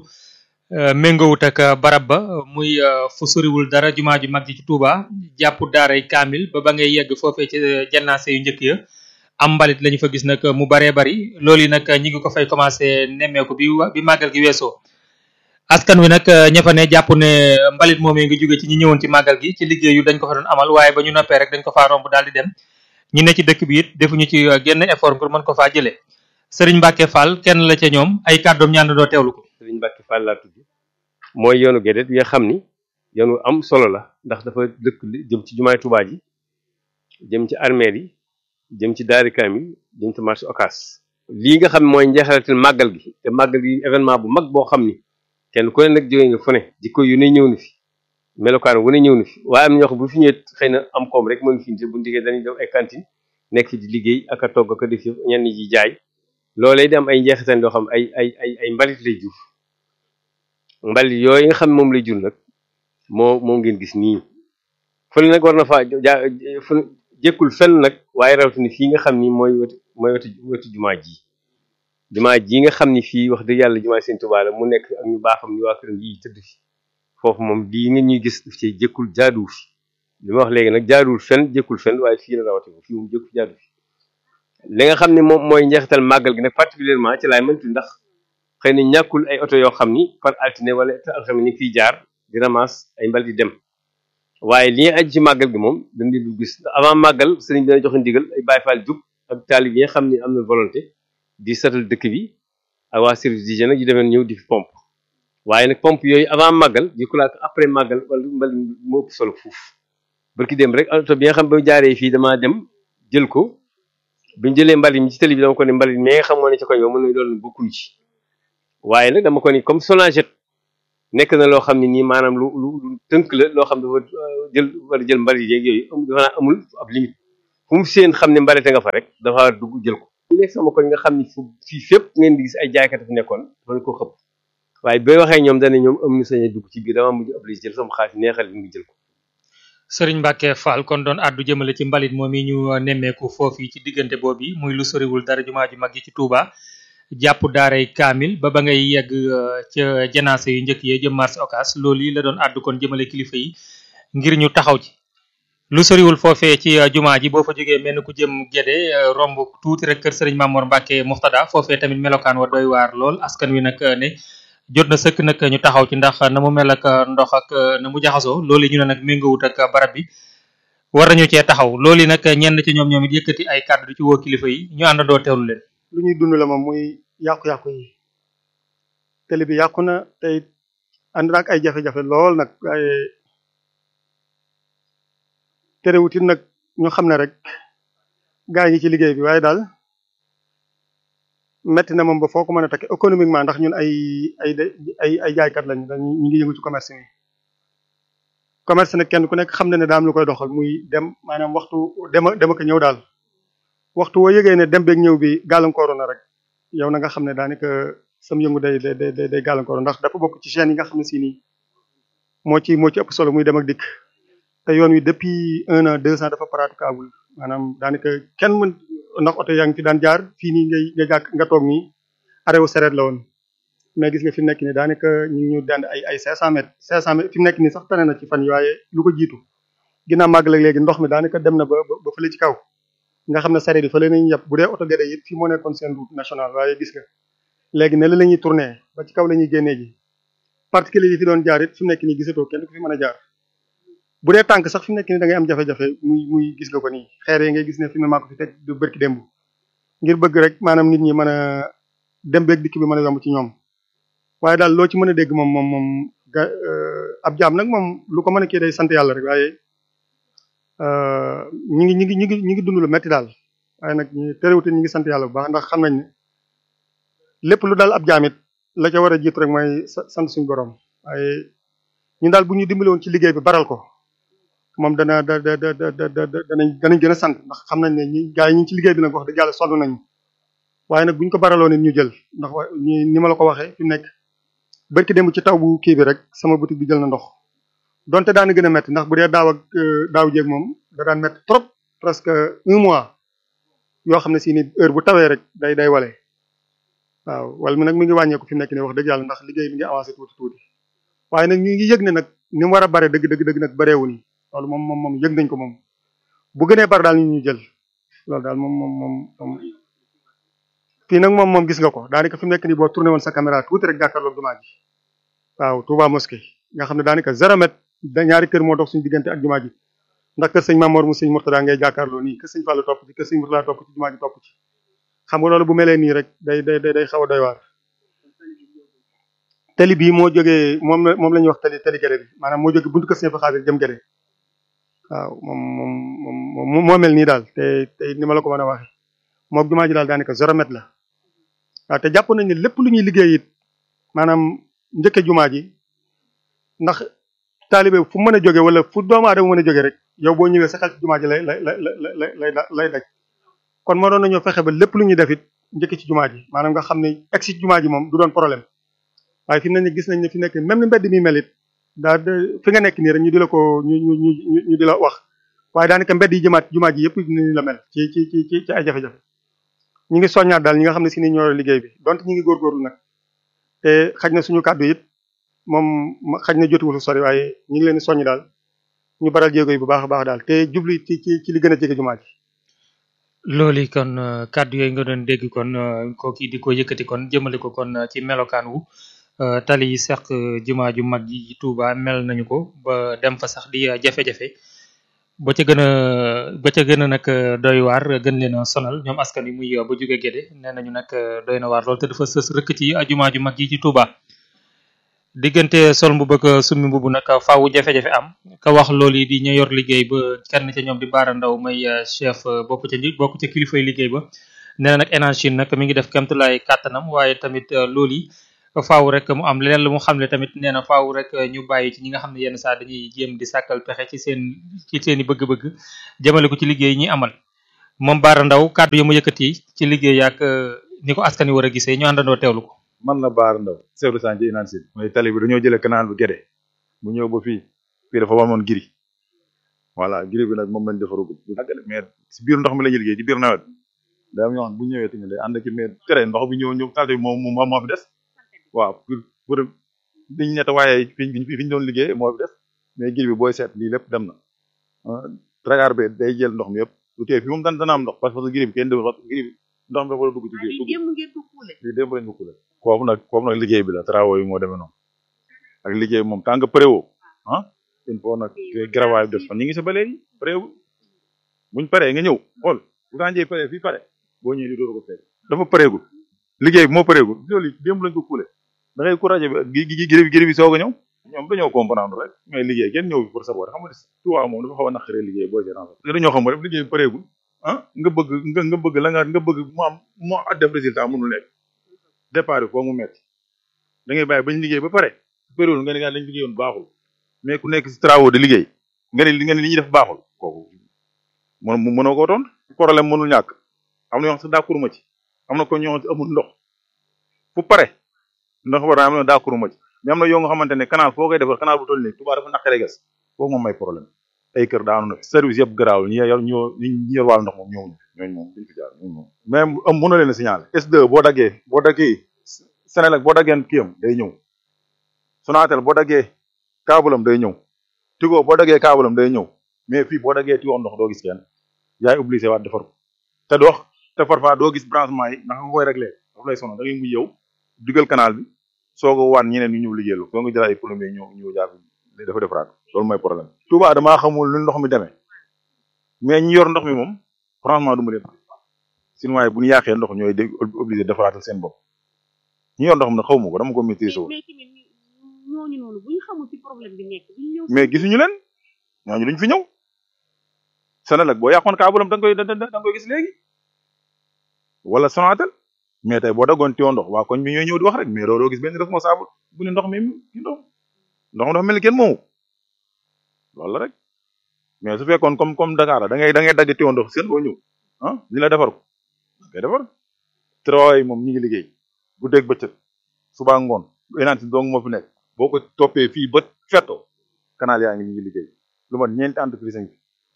méngowut ak barab ba muy fu soriwul dara jumaa ju mag ji ci Touba jàpp daaray kaamil ba ba ngay yegg foofee ci jannaase yu njëkk ya am mbalit lañu fa gis nag mu baree bari loolu yi nag ñi ngi ko fay commencé nemmeeku bi bi màggal gi weesoo askan wi nag ña fa ne jàpp ne mbalit moom yi nga jóge ci ñi ñëwoon ci màggal gi ci liggéey yu dañ ko fa doon amal waaye ba ñu noppee rek dañ ko faa romb daal di dem ñi ne ci dëkk bi it defuñu ci genn effort ngir mën ko faa jëlee Serigne Mbacke Fall kenn la ca ñoom ay kàddoom ñaan doo teewlu ko. Serigne Mbacke Fall laa tudd mooy yoonu Guédé bi nga xam ni yoonu am solo la ndax dafa dëkk jëm ci jumaay Touba ji jëm ci armeel yi jëm ci daari kaamil jëm ci marché Ocass lii nga xam mooy njeexalatil màggal gi te màggal gi événement bu mag boo xam ni kenn ku ne nag jógee nga fu ne jikko yu ne ñëw na fi melokaan wu ne ñëw na fi waaye am na ñoo xam bu fi ñëwee xëy na am koom rek mën fi bu ndigee dañuy dem ay cantine nekk fi di liggéey ak a togg ak a def ñenn ñi jaay loolee di am ay njeexital yoo xam ay ay ay ay mbalit lay jur mbalit yooyu nga xam moom lay jur nag moo moo ngeen gis nii fële nag war na faa ja fu jékkul fenn nag waaye rawatina fii nga xam ni mooy wetu mooy wetu wetu jumaa ji jumaa ji nga xam ni fii wax dëgg yàlla jumaa Sëñ Tuubaa la mu nekk ak ñu baaxam ñu waa këram yi tëdd fi foofu moom lii nga ñuy gis daf ci jékkul jaaduwul fi li ma wax léegi nag jaaduwul fenn jékkul fenn waaye fii la rawatina fii moom jékkul jaadu fi li nga xam ne moom mooy njeexital màggal gi nag particulièrement ci laay mëntu ndax xëy na ñàkkul ay oto yoo xam ni par altine wala alxames ni fiy jaar di ramas ay mbal di dem waaye li nga aju ci màggal gi moom dañ di du gis avant màggal sëriñ bi dana joxe ndigal ay Baay Faal jug ak taalib yi nga xam ne am na volonté di setal dëkk bi ak waa service d'hygiène yu demee ñëw di fi pompe waaye nag pompe yooyu avant màggal di ko laak après màggal wala mbal moo ëpp solo fuuf barki dem rek oto bi nga xam ba jaaree fii damaa dem jël ko biñu jëlee mbalit mi ci télé bi dama ko ne mbalit mi nga xam moo ne ci koñ ba mën na loolu bokkul ci waaye nag dama ko ni comme Sonaget nekk na loo xam ne nii maanaam lu lu lu tënk la loo xam dafa jël wala jël mbalit yeeg yooyu dafa naa amul ab limite fu mu seen xam ne mbalite nga fa rek dafa dugg jël ko ñu nekk sama koñ nga xam ni fu fii fépp ngeen di gis ay jaaykat fi nekkoon dafa ko xëpp waaye bay waxee ñoom dane ñoom am ñu sañ a dugg ci biir dama mujj obligé jël sama xaalis neexal li ngi jël ko sëriñ Mbacke Fall kon doon àddu jëmale ci mbalit moom yi ñu nemmeeku foofu ci diggante boobu muy lu soriwul dara jumaa ju mag yi ci Touba jàpp daaray kaamil ba ba ngay yegg ca janaase yu njëkk yee jëm marché Ocass loolu yi la doon àddu kon jëmale kilifa yi ngir ñu taxaw ci lu soriwul foofee ci jumaa ji boo fa jógee mel ni ku jëm Gédé romb tuuti rek kër sëriñ Mamour Mbacke Muxtada foofee tamit melokaan wa doy waar lool askan wi nag ne jot na sëkk nag ñu taxaw ci ndax na mu mel ak ndox ak na mu jaxasoo loolu ñu ne nag méngawut ak barab bi war nañu cee taxaw loolu nag ñenn ci ñoom ñoom it yëkkati ay kàddu di ci woo kilifa yi ñu àndandoo teewlu leen. lu ñuy dund la moom muy yàqu-yàqu yi télé bi yàqu na tey ànd na ak ay jafe-jafe lool nag waaye terewut it nag ñu xam ne rek gaa yi ngi ci liggéey bi waaye daal metti na moom ba foo ko mën a takk économiquement ndax ñun ay ay ay ay jaaykat lañ dañ ñu ngi yëngu ci commerce mi commerce nag kenn ku nekk xam na ne daam lu koy doxal muy dem maanaam waxtu dem dem ak ñëw daal waxtu woo yëgee ne dem beeg ñëw bi gàllankooru na rek yow na nga xam ne daanaka sam yëngu day day day day gàllankooru ndax dafa bokk ci chaîne yi nga xam ne si nii moo ci moo ci ëpp solo muy dem ak dikk te yoon wi depuis un an deux ans dafa praticable maanaam daanaka kenn mën ndax oto yaa ngi fi daan jaar fii nii ngay nga jàkk nga toog nii arewu sereet la woon mais gis nga fi mu nekk nii daanaka ñu ngi ñu dand ay ay 500 mètres 500 mètres fi mu nekk nii sax tane na ci fan yi waaye lu ko jiitu ginnaaw màgg la léegi ndox mi daanaka dem na ba ba fële ci kaw nga xam ne sareet yi fële nañu yàpp bu dee oto gede it fii moo nekkoon seen route nationale waaye gis nga léegi ne la la ñuy tourné ba ci kaw la ñuy génnee ji particulier yi fi doon jaar it fi mu nekk nii gisatoo kenn ku fi mën a jaar bu dee tànk sax fi mu nekk nii da ngay am jafe-jafe muy muy gis nga ko nii xeer yi ngay gis ne fi mu maa ko fi teg du bërki démb ngir bëgg rek maanaam nit ñi mën a dem beeg dikk bi mën a yomb ci ñoom waaye daal loo ci mën a dégg moom moom moom ga ab jaam nag moom lu ko mën a kii day sant yàlla rek waaye ñi ngi ñi ngi ñi ngi ñi ngi dund lu metti daal waaye nag ñi terewute ñi ngi sant yàlla bu baax ndax xam nañ ne lépp lu daal ab jaamit la ca war a jiitu rek mooy sant suñu borom waaye ñun daal bu ñu dimbale woon ci liggéey bi baral ko moom dana da da da da da danañ danañ gën a sant ndax xam nañ ne ñi gaa yi ñu ci liggéey bi nag wax dëgg yàlla sonn nañu waaye nag bu ñu ko baraloo nit ñu jël ndax ñi ni ma la ko waxee fi nekk barki démb ci taw bu kii bi rek sama boutique bi jël na ndox donte daana gën a métti ndax bu dee daaw ak daaw jéeg moom da daan métti trop presque un mois yoo xam ne si ni heure bu tawee rek day day wale waaw wala mi nag mi ngi wàññeeku fi mu nekk nii wax dëgg yàlla ndax liggéey bi ngi avancé tuuti tuuti waaye nag ñu ngi yëg ne nag ni mu war a bare dëgg dëgg dëgg nag bareewu ni loolu moom moom moom yëg nañ ko moom bu gënee bare daal ñu ñu jël loolu daal moom moom moom moom fii nag moom moom gis nga ko daanaka fi mu nekk nii boo tourné woon sa caméra tuuti rek jàkkaarloog jumaa ji waaw Touba mosquée nga xam ne daanaka zéro mètre da ñaari kër moo dox suñu diggante ak jumaa ji ndax kër sëñ Mamour mu sëñ Mourtada ngay jàkkaarloo nii kër sëñ Fallou topp ci kër sëñ Mourtada topp ci jumaa ji topp ci xam nga loolu bu melee nii rek day day day xaw a doy waar tali bii moo jógee moom la moom la ñuy wax tali tali gere bi maanaam moo jóge buntu kër sëñ fa xaadir jëm gere waaw moom moom moom moo mel nii daal te te ni ma la ko mën a waxee moog jumaa ji daal daanaka zéro mètre la waaw te jàpp nañ ne lépp lu ñuy liggéey it maanaam njëkke jumaa ji ndax taalibe fu mën a jóge wala fu doomu aadama mën a jóge rek yow boo ñëwee sa xel ci jumaa ji lay lay lay lay lay lay daj kon moo doon nañoo fexe ba lépp lu ñuy def it njëkke ci jumaa ji maanaam nga xam ne egg si jumaa ji moom du doon problème waaye fi mu ne nii gis nañ ne fi nekk même ni mbedd mi mel it daa fi nga nekk nii rek ñu di la ko ñu ñu ñu ñu di la wax waaye daanaka mbedd yi jëmaat jumaa ji yëpp ni la mel ci ci ci ci ay jafe-jafe ñi ngi soññaat daal ñi nga xam ne si ni ñoo liggéey bi donte ñi ngi góorgóorlu nag te xaj na suñu kàddu it moom xaj na jotuwul sori waaye ñu ngi leen di soññ daal ñu baral jéego yi bu baax a baax daal te jublu ci ci ci li gën a jege jumaa ji loolu kon kàddu yooyu nga doon dégg kon kooki di ko yëkkati kon jëmale ko kon ci melokaan wu tali yi seq jumaa ju mag yi Touba mel nañu ko ba dem fa sax di jafe-jafe ba ca gën a ba ca gën a nag doy waar gën leen a sonal ñoom askan wi muy ba jóge Gédé nee nañu nag doy na waar lool te dafa sës rëkk ci jumaa ju mag yi ci Touba. diggante sol mbubb ak summi mbubb nag faaw jafe-jafe am ka wax loolu yi di ñu yor liggéey ba kenn ca ñoom di baara ndaw may chef bokk ca nji bokk ca kilifay liggéey ba nee na nag énergie nag mi ngi def kemtulaay kàttanam waaye tamit loolu yi faaw rek mu am leneen lu mu xamle tamit nee na faaw rek ñu bàyyi ci ñi nga xam ne yenn saa dañuy jéem di sàkkal pexe ci seen ci seen i bëgg-bëgg jëmale ko ci liggéey ñi amal moom baara ndaw kàddu yi mu yëkkati ci liggéey ak ni ko askan wi war a gisee ñu àndandoo teewlu ko man la Baara Ndaw chef de chantier Inansil mooy tali bi dañoo jëlee canal bu Guédé bu ñëw ba fii fii dafa wamoon giri voilà giri bi nag moom lañ defarugul bu àggale mais si biir ndox mi la ñuy liggéey ci biir nawet daa am ñoo xam bu ñëwee tamit day ànd ak mais tere ndox bi ñëw ñëw salte bi moom moom moo fi des waaw pour pour liñ ñett waaye fi fi ñu doon liggéey moo fi des mais giri bi booy seet lii lépp dem na tragar bi day jël ndox mi yëpp lu tee fi moom dan dana am ndox parce que giri bi kenn demul parce que giri bi ndox mi dafa war a dugg ci biir lii démb lañ ko kuule foofu nag foofu nag liggéey bi la travaux yi moo demee noonu ak liggéey bi moom tant que préwo ah il faut nag garawaay bi des fan ñu ngi sa ba léegi préwo buñ paree nga ñëw xool bu tànjee pare fii pare boo ñëwee di dooru ko fekk dafa pareegul liggéey bi moo pareegul loolu démb lañ ko kuule da ngay ku rajo bi gi gërëm gërëm bi soog a ñëw ñoom dañoo comprendre rek mais liggéey kenn ñëw bi pour saboter xam nga tuwaa moom dafa xaw a naqaree liggéey boo ci renfort dañoo xam rek liggéey bi pareegul ah nga bëgg nga nga bëgg la nga nga bëgg mu am mu am def résultat mënul nekk départ bi foo mu metti da ngay bàyyi bañ liggéey ba pare période nga ne nga lañ liggéeyoon baaxul mais ku nekk si travaux de liggéey nga ne nga ne li ñuy def baaxul kooku mën mënoo koo toon problème mënul ñàkk am na yoo xam sax d'accord ma ci am na ko ñoo xam amul ndox fu pare ndox war na am na d'accord ma ci mais am na yoo nga xamante ne canal foo koy defar canal bu toll nii Touba dafa naqaree gas foofu moom may problème ay kër daanu na service yëpp garaaw ñi yor ñoo ñi yor wàllu ndox moom ñëwuñu ñooñu moom duñ fi jaar ñooñu moom même am mënoo leen a signaler S2 boo daggee boo daggee Senelec boo daggee kiyam day ñëw Sonatel boo daggee kaabulam day ñëw Tigo boo daggee kaabulam day ñëw mais fii boo daggee Tigo ndox doo gis kenn yaay obligé waat defar ko te doo te parfois doo gis branchement yi ndax nga koy réglé daf lay sonal da ngay mujj yow dugal canal bi soog a waan ñeneen ñu ñëw liggéeyal soo nga jël ay plombier ñëw ñëw jaar dafa defaraat loolu mooy problème Touba damaa xamul lu ndox mi demee mais ñi yor ndox mi moom franchement du ma leen sinon bu ñu yàqee ndox ñooy dé obligé defaraatal seen bopp ñi yor ndox mi nag xaw ma ko dama ko maîtriser wul ñooñu noonu bu ñu xamul ci problème bi nekk bu ñu ñëw mais gisuñu leen ñooñu duñ fi ñëw Senelec boo yàqoon kaabulam da nga koy da nga koy gis léegi wala Sonatel mais tey boo daggoon tiwo ndox waa koñ bi ñooy ñëw di wax rek mais doo doo gis benn responsable bu ne ndox mi ci ndox ndox mi dafa mel ni kenn moomu loolu la rek mais su fekkoon comme comme Dakar la da ngay da ngay dagg tiwo ndox seen boo ñëw ah ñu la defar ko ngay defar travail yi moom ñi ngi liggéey bu dégg bëccëg suba ngoon énanti dong moo fi nekk boo ko toppee fii ba fetto canal yaa ngi ñi ngi liggéey lu mat ñeenti entreprise ngi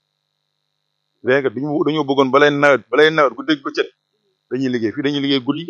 léegi dañu dañoo bëggoon balay nawet balay nawet bu dégg bëccëg dañuy liggéey fii dañuy liggéey guddi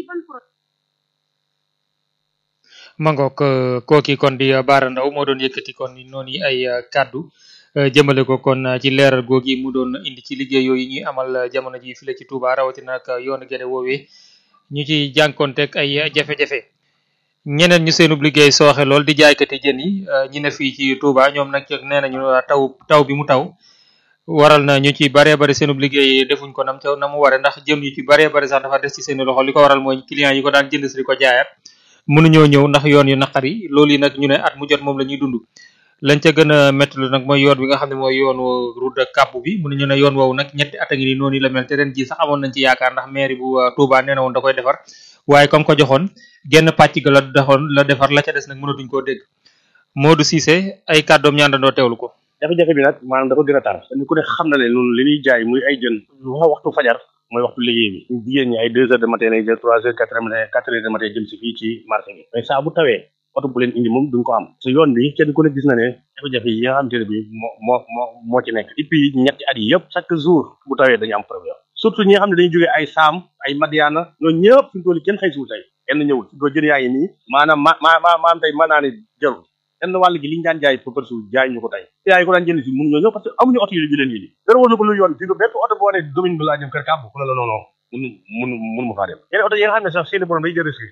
mangook kooki kon di Baara Ndaw moo doon yëkkati kon noonu ay kàddu jëmale ko kon ci leeral googi mu doon indi ci liggéey yooyu ñuy amal jamono ji file ci Touba rawatina ak yoonu Guédé woowee ñu ci jànkonteeg ay jafe-jafe ñeneen ñu seenub liggéey sooxe lool di jaaykati jën yi ñi ne fii ci Touba ñoom nag nee nañu taw taw bi mu taw waral na ñu ci baree bari seenub liggéey defuñ ko nam ca na mu ware ndax jëm yu ci baree bari sax dafa des ci seeni loxo li ko waral mooy client yi ko daan jënd si di ko jaayaat mënuñoo ñëw ndax yoon yu naqari loolu yi nag ñu ne at mu jot moom la ñuy dund lañ ca gën a métti lu nag mooy yoon bi nga xam ne mooy yoonu route de Cap bi mënuñu ne yoon woowu nag ñetti at a ngi nii noonu la mel te ren ji sax amoon nañ ci yaakaar ndax mairie bu Touba nee na woon da koy defar waaye comme ko joxoon genn pàcc ga la doxoon la defar la ca des nag mënatuñ koo dégg Modou Cissé ay kàddoom ñaandandoo teewlu ko jafe-jafe bi nag maanaam dafa gën a tar ni ku ne xam na ne noonu li ñuy jaay muy ay jën lu wax waxtu fajar mooy waxtu liggéey bi jigéen ñi ay deux heures de matin lay jël trois heures quatre heures matin quatre heures de matin jëm si fii ci marché bi mais saa bu tawee oto bu leen indi moom duñ ko am su yoon bi kenn ku ne gis na ne jafe-jafe yi nga xamante ne bi moo moo moo moo ci nekk depuis ñetti at yi yëpp chaque jour bu tawee dañu am problème surtout ñi nga xam ne dañuy jógee ay saam ay madiana ñoo ñëpp fi mu toll kenn xëy suul tey kenn ñëwul fi ko jën yaa ngi nii maanaam ma ma ma maanaam tey mën naa ne jarul kenn wàll gi li ñu daan jaay pour par suuf jaay ñu ko tey yaa yi ko daan jënd si mënu ñoo ñëw parce que amuñu oto yi ñu leen yindi dara war na ko lu yoon fii bépp oto boo ne domaine bi laa jëm kër kàbb ku ne la non non mun mun mun ma faa dem yeneen oto yi nga xam ne sax seeni borom day jël risque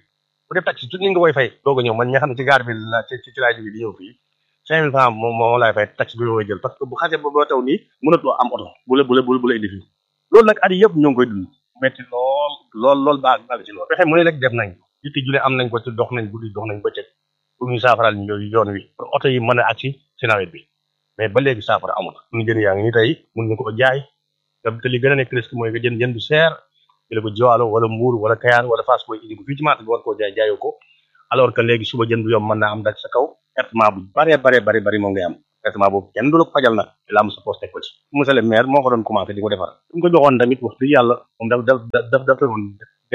bu def taxi tuuti nga koy fay doog a ñëw man ñi nga xam ne ci gaar bi la ci ci laay jóge di ñëw fii cinq mille francs moom moom laay fay taxi bi koy jël parce que bu xasee ba ba taw nii mënatoo am oto bu la bu la bu la indi fii loolu nag at yi yëpp ñoo ngi koy dund metti lool lool lool baag baag ci lool fexe mu ne rek def nañ yitti jule am nañ ko ci dox nañ guddi dox nañ bëccëg pour ñu saafaral ñu yoon wi pour oto yi mën a agsi ci nawet bi mais ba léegi saafara amul suñu jën yaa ngi ni tey mun ñu ko jaay te li gën a nekk risque mooy nga jën jën du seer jële ko jiwaalo wala mbuur wala kayaar wala fas koy indi ko fii ci marché bi war koo jaay jaayoo ko alors que léegi suba jën bu yomb mën naa am daj sa kaw traitement bu bare bare bare bari moom ngay am traitement boobu kenn du la ko fajal nag la am sa poste teg ko ci monsieur le maire moo ko doon commencé di ko defar su ko joxoon tamit wax dëgg yàlla moom daf daf daf daf doon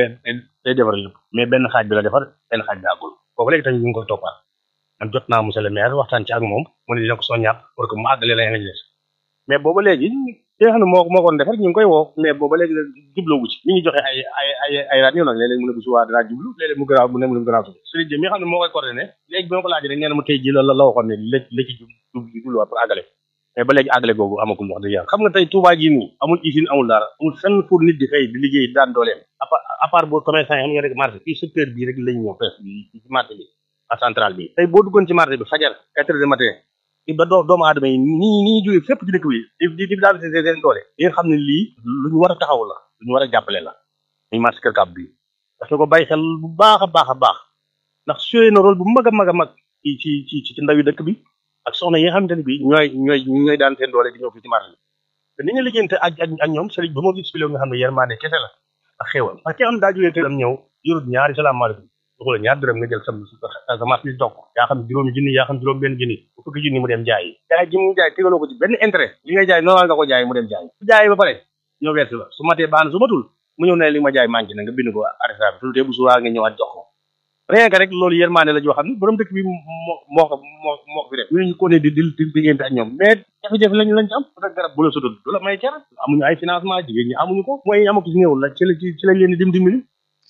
day defar lépp mais benn xaaj bi la defar benn xaaj bi àggul kooku léegi tamit ñu ngi koy toppaat man jot naa monsieur le maire waxtaan ci ak moom mu ne dina ko soññaat pour que mu àggale la nga des mais booba léegi ki nga xam ne moo moo ko defar ñu ngi koy woo mais booba léegi jubloowu ci mi ngi joxe ay ay ay ay rajo nag léeg-léeg mu ne bu subaa dinaa jublu léeg-léeg mu gënaaw mu ne mu ne gënaaw suba Serigne Diop mi nga xam ne moo koy coordonné léegi bi ma ko laajee rek nee na mu tey ji la la waxoon ne la la ci jub jubluwaat pour àggale mais ba léegi àggale googu amagul wax dëgg yàlla xam nga tey Touba ji nii amul usine amul dara amul fenn pour nit di xëy di liggéey daan dooleem à part boo commerçant yi xam nga rek marché fii secteur bii rek lañ ñëw fees ci marché bi à centrale bi tey boo duggoon ci marché bi fajar quatre heures du matin ba doo doomu aadama yi nii nii jógee fépp ci dëkk bi di di daal seen seen doole yi nga xam ne lii lu ñu war a taxaw la lu ñu war a jàppale la ñu marché Kër Kàbb bi parce que ko bàyyi xel bu baax a baax a baax ndax joué na rôle bu mag a mag a mag ci ci ci ci ndaw yi dëkk bi ak soxna yi nga xamante ne bi ñooy ñooy ñooy daan seen doole di ñëw fii ci marché bi te ni ñu liggéeyante ak ak ak ñoom sëriñ ba ma expliqué nga xam ne yërmande kese la ak xéewal parce que am daa jógee këram ñëw yorut ñaari salaamaaleykum waxu la ñaar dërëm nga jël sam sa marché bi toog yaa xam juróomi junni yaa xam juróom benn junni bu fukki junni mu dem jaay jaay ji mu jaay tegaloo ko ci benn intérêt li ngay jaay normal nga ko jaay mu dem jaay su jaay ba pare ñëw versi la su matee baax na su matul mu ñëw ne li ma jaay manqué na nga bind ko arrêté bi tulutee bu subaa nga ñëwaat jox ko rien que rek loolu yërmaane la joo xam ne borom dëkk bi moo moo ko moo moo ko fi def ñu ko ne di di di diggante ak ñoom mais jafe-jafe lañ lañ ci am parce que garab bu la sudul du la may car amuñu ay financement jigéen ñi amuñu ko mooy amu ko ci néew la ci la ci lañ leen di dim dimbali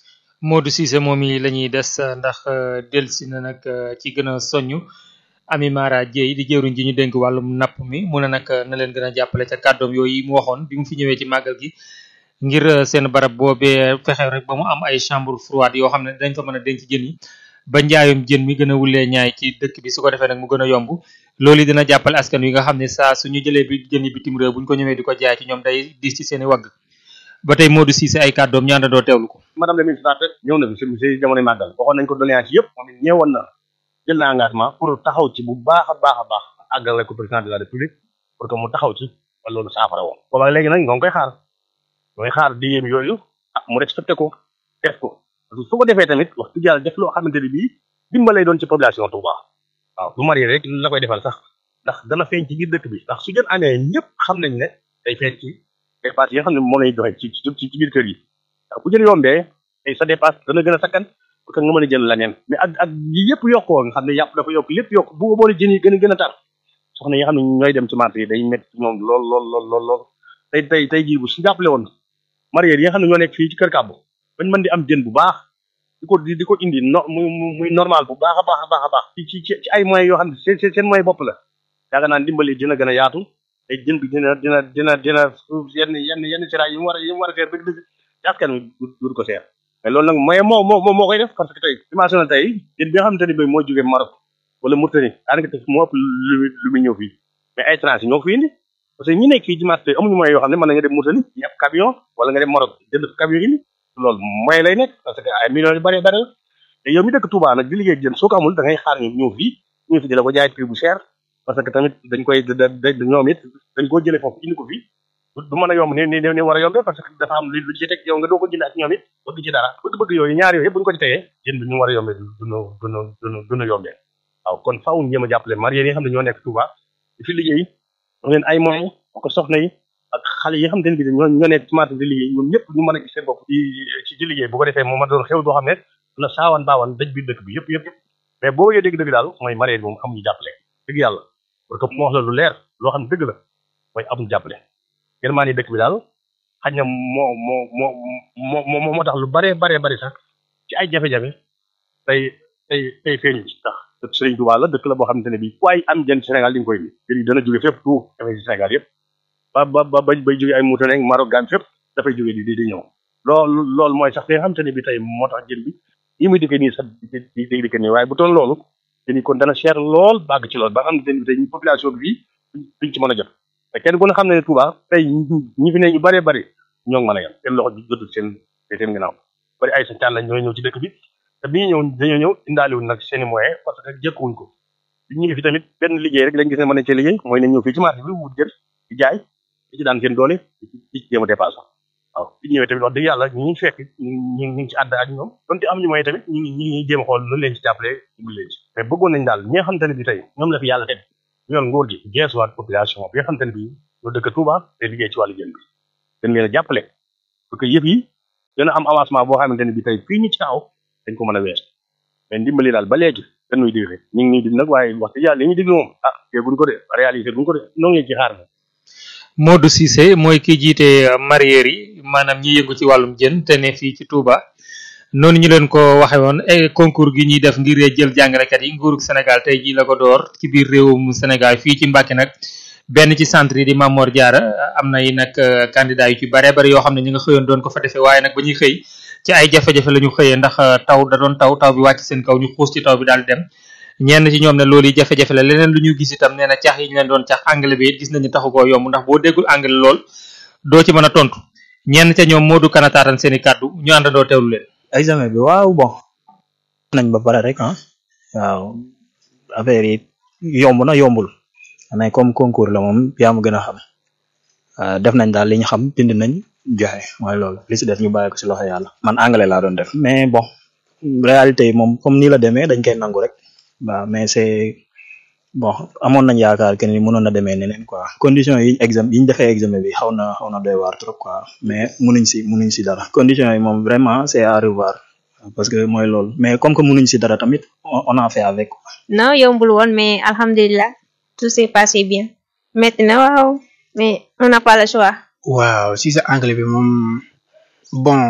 Modou Cissé moom yi la ñuy des ndax delsi na nag ci gën a soññ Ami Mara Dieye di jëwriñ ji ñu dénk wàllum napp mi mu ne nag na leen gën a jàppale ca kàddoom yooyu mu waxoon bi mu fi ñëwee ci màggal gi ngir seen barab boobee fexe rek ba mu am ay chambre froide yoo xam ne dañ fa mën a denc jën yi ba njaayum jën mi gën a wulee ñaay ci dëkk bi su ko defee nag mu gën a yomb loolu dina jàppale askan wi nga xam ne saa suñu jëlee bi jën yi bitim réew buñ ko ñëwee di ko jaay ci ñoom day diis ci seen i wagg ba tey Modou Cissé ay kàddoom ñu àndandoo teewlu ko madame la ministre ñëw na fi si si jamonoy màggal waxoon nañ ko doléance yëpp moom it ñëwoon na jël na engagement pour taxaw ci bu baax a baax a baax àggale ko président de la république pour que mu taxaw ci ba loolu saafara woon booba léegi nag ñoo ngi koy xaar ñoo ngi xaar digéem yooyu ah mu respecté ko def ko parce que su ko defee tamit wax dëgg yàlla def loo xamante ne bii dimbalay doon ci population Touba waaw du marié rek la koy defal sax ndax dana feeñ ci biir dëkk bi ndax su jën amee ñëpp xam nañ ne day feeñ ci dépasse yi nga xam ne moom lañuy joxe ci ci ci biir kër yi waaw bu jën yombee ay sa dépasse dana gën a sakkan pour que nga mën a jënd leneen mais ak ak yi yëpp yokkoo nga xam ne yàpp dafa yokk lépp yokk bu boole jën yi gën a gën a tar soxna yi nga xam ne ñooy dem ci marché yi day métti ci ñoom lool lool lool lool lool tey tey tey jii bu su jàppale woon marié yi nga xam ne ñoo nekk fii ci kër kàbbu bañ mën di am jën bu baax di ko di ko indi no muy muy normal bu baax a baax a baax a baax ci ci ci ay moyens yoo xam ne seen seen moyen bopp la yaakaar naa dimbali dina gën a yaatu te jën bi dina dina dina dina yenn yenn yenn siraay yi mu war a yi mu war a seer dëgg dëgg ci askan wi du ko seer mais loolu nag moyen moo moo moo koy def parce que tey dimension tey jën bi nga xamante ne bii moo jógee Maroc wala Mauritanie daanaka tey moo ëpp lu lu muy ñëw fii mais ay étranger ñoo ko fi indi parce que ñi nekk fii ci marché amuñu moyen yoo xam ne mën na nga dem Mauritanie ci ab camion wala nga dem Maroc jënd camion indi loolu moyen lay nekk parce que ay millions yu bari bari la te yow mi dëkk Touba nag di liggéey jën soo ko amul da ngay xaar ñu ñëw fii ñëw fi di la ko jaay prix bu cher parce que tamit dañ koy da da ñoom it dañ koo jëlee foofu indi ko fii du mën a yomb ni ni ni war a yombee parce que dafa am lu ci teg yow nga doo ko jënd ak ñoom it bëgg ci dara bëgg-bëgg yooyu ñaar yooyu yëpp bu ñu ko ci tegee jën bi ñu war a yombee duñu duñu duñu duñu yombee waaw kon faaw ñu jéem a jàppale marié yi nga xam ne ñoo nekk Touba di fi liggéey am leen ay moyens ko soxna yi ak xale yi nga xamante ne bi ñoo ñoo nekk ci marché di liggéey ñoom ñëpp ñu mën a gis seen bopp ci ci liggéey bu ko defee moom ma doon xew doo xam ne dina saawaan baawaan daj biir dëkk bi yëpp yëpp mais boo bëggee dégg dëgg daal mooy marié moom amuñu jàppale dëgg yàlla parce que moo wax la lu leer loo xam ne dëgg la mooy amuñu jàppale gën maa ni dëkk bi daal xañ na moo moo moo moo moo tax lu bare bare bari sax ci ay jafe-jafe tey tey tey feeñu ci tax dëkk Sëriñ Tuubaa la dëkk la boo xamante ne bii waaye am jën Sénégal di nga koy bi jën yi dana jóge fépp tout dafay ci Sénégal yëpp ba ba ba bay bay jóge ay Mauritanie ak Maroc Gambie fépp dafay jóge di di di ñëw loolu loolu mooy sax li nga xamante ne bi tey moo tax jën bi yi muy dikkee nii sax di di di dikkee nii waaye bu toon loolu te ni kon dana cher lool bàgg ci lool ba nga xam ne tey population bi fii duñ ci mën a jot te kenn ku ne xam ne ne Touba tey ñi fi ne ñu bëree bëri ñoo ngi mën a yem seen loxo jotul seen seen ginnaaw bari ay sa caan lañ ñooy ñëw ci dëkk bi te bi ñu ñëw dañoo ñëw indaaliwuñ nag seen i moyen parce que jëkkuwuñ ko bi ñu ñëwee fi tamit benn liggéey rek lañ gis ne mën nañ cee liggéey mooy nañ ñëw fii ci marché bi wut jël di jaay di ci daan seen doole di ci jéem a dépassé waaw bi ñu ñëwee tamit wax dëgg yàlla ñu ngi fekk ñu ngi ñu ngi ci ànd ak ñoom donte am ñu moyen tamit ñu ngi ñu ngi jéem a xool lu leen ci jàppale bu leen ci mais bëggoon nañ daal ñi nga xamante ne bi tey ñoom la fi yàlla teg yoon nguur gi geesuwaat population bi nga xamante ne bi ñoo dëkk Touba te liggéey ci wàllu jën bi dañ leen a jàppale parce que yëf yi dana am avancement boo xamante ne bi tey fii ñu ci kaw dañ ko mën a wees mais ndimbali daal ba léegi dañuy digre ñu ngi nii di nag waaye wax dëgg yàlla li ñu diglu moom ah teguñ ko de réalisé buñ ko de noo ngi ci xaar na Modou Cissé mooy ki jiite mareyeur yi maanaam ñi yëngu ci wàllum jën te ne fii ci Touba noonu ñu leen ko waxe woon ay concours gi ñuy def ngir jël jàngalekat yi nguurug Sénégal tey jii la ko door ci biir réewum Sénégal fii ci Mbàkke nag benn ci centre yi di Mamor Diarra am na yi nag candidat yu ci bare bari yoo xam ne ñu nga xëyoon doon ko fa defee waaye nag ba ñuy xëy ci ay jafe-jafe la ñu xëyee ndax taw da doon taw taw bi wàcc seen kaw ñu xuus ci taw bi daal di dem ñenn ci ñoom ne loolu yi jafe-jafe la leneen lu ñu gis itam nee na cax yi ñu leen doon cax anglais bi it gis nañu taxu koo yomb ndax boo déggul anglais lool doo ci mën a tontu ñenn ca ñoom moo du kanataatan seen i kàddu ñu àndandoo teewlu leen examen bi waaw bon nañ ba pare rek ah waaw affaire yi yomb na yombul mais comme concours la moom yaa ma gën a xam def nañ daal li ñu xam bind nañ joxe mooy loolu li si def ñu bàyyi ko si loxo yàlla man anglais laa doon def mais bon réalité yi moom comme nii la demee dañ koy nangu rek waaw mais c'est bon amoon nañ yaakaar que ni mënoon na demee neneen quoi condition yi examen yi ñu defee examen bi xaw na xaw na doy waar trop quoi mais munuñ si munuñ si dara condition yi moom vraiment c'est à revoir parce que mooy loolu mais comme que munuñ si dara tamit on a fait avec non yombul woon mais alhamdulilah tout s'est passé bien metti na waaw mais on n'a pas le choix waaw si sa anglais bi moom bon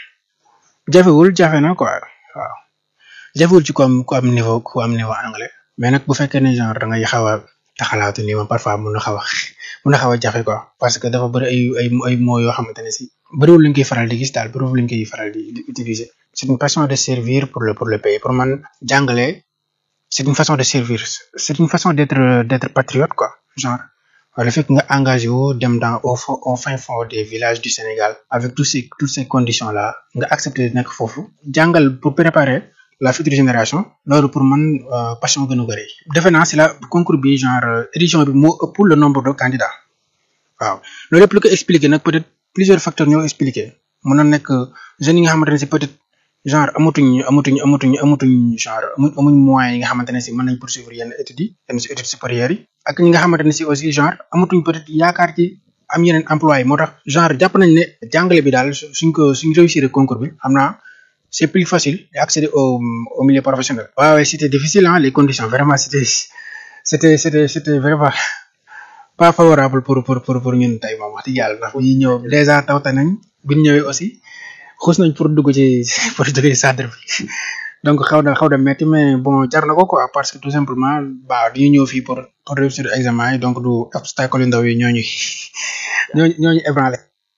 jafewul jafe na quoi waaw jafewul ci ku am ku am niveau ku am niveau anglais mais nag bu fekkee ne genre da ngay xaw a taxalaatu nii moom parfois mun na xaw a mun na xaw a jafe quoi parce que dafa bëri ay ay ay mots yoo xamante ne si bëriwul lañ koy faral di gis daal bëriwul lañ koy faral di di utiliser c'est une façon de servir pour le pour le pays pour man jàngale c'est une façon de servir c'est une façon d'être d'être patriote quoi genre le fait que nga engagé wu dem dans au fond au fin fond des villages du Sénégal avec tous ces toutes ces conditions là nga accepter nekk foofu jàngal pour préparer la future génération loolu pour man passion gën a bëri defe naa si la concours bi genre édition bi moo ëpp le nombre de candidats waaw loolu lépp lu ko expliquer nag peut-être plusieurs facteurs ñoo expliquer mën na nekk jeunes yi nga xamante ne si peut-être genre amatuñ amatuñ amatuñ amatuñ genre amuñ amuñ moyens yi nga xamante ne si mën nañ poursuivre yenn études yi yenn si études supérieures yi ak ñi nga xamante ne si aussi genre amatuñ peut-être yaakaar ci am yeneen emploi yi moo tax genre jàpp nañ ne jàngale bi daal suñ ko suñ réussir concours bi xam naa c'est plus facile d'accéder au au milieu professionnel. waaw ouais, c'était difficile hein les conditions vraiment c'était c'était c'était c'était vraiment pas favorable pour pour pour pour ñun tey moom wax dëgg yàlla ndax bu ñuy ñëw déjà tawte nañ bi ñu ñëwee aussi xuus nañ pour dugg ci pour dugg ci centre bi donc xaw na xaw na metti mais bon jar na ko quoi parce que tout simplement ba dañu ñëw fii pour pour réussir examen yi donc du obstacle yu ndaw yi ñooñu ñooñu ñooñu ébranlé.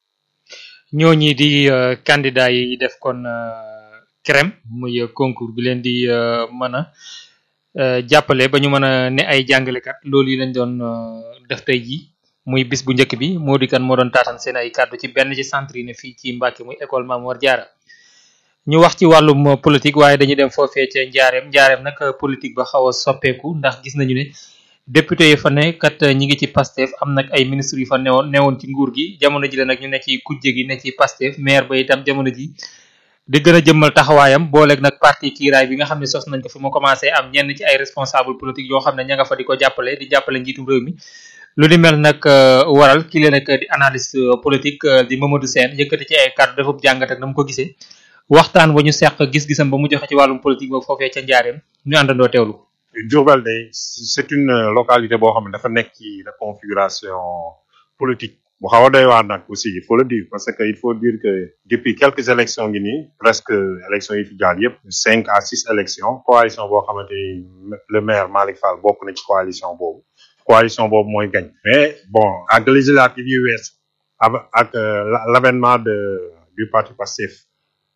ñooñi di candidat yi def kon crème muy concours bi leen di mën a jàppale ba ñu mën a ne ay jàngalekat loolu yi lañ doon def tey jii muy bis bu njëkk bi moo di kan moo doon taatan seen ay kàddu ci benn ci centre yi ne fii ci Mbàkke muy école Mamor Diarra ñu wax ci wàllum politique waaye dañuy dem foofee ca njaareem njaareem nag politique ba xaw a soppeeku ndax gis nañu ne député yi fa ne kat ñi ngi ci Pastef am nag ay ministres yu fa newoon newoon ci nguur gi jamono ji la nag ñu ne ci kujje gi ne ci Pastef maire ba itam jamono ji di gën a jëmmal taxawaayam booleeg nag parti kiiraay bi nga xam ne sos nañ ko fi mu commencé am ñenn ci ay responsable politique yoo xam ne ña nga fa di ko jàppale di jàppale njiitum réew mi lu ni mel nag waral ki leen nag di analyste politique di Mamadou Sène yëkkati ci ay kàddu defub jàngat ak na mu ko gisee waxtaan wa ñu seq gis-gisam ba mu joxe ci wàllum politique boobu foofee ca njaareem ñu àndandoo teewlu ko Diourbel day c'est une localité boo xam ne dafa nekk ci la configuration politique bu xaw a doy waar nag aussi il faut le dire parce que il faut dire que depuis quelques élections ngi nii presque élections yi fi jaar yëpp cinq à six élections coalition boo xamante ni le maire Malick Fall bokk na ci coalition boobu coalition boobu mooy gañ mais bon ak législative yi wees ak l'avènement de du parti Pastef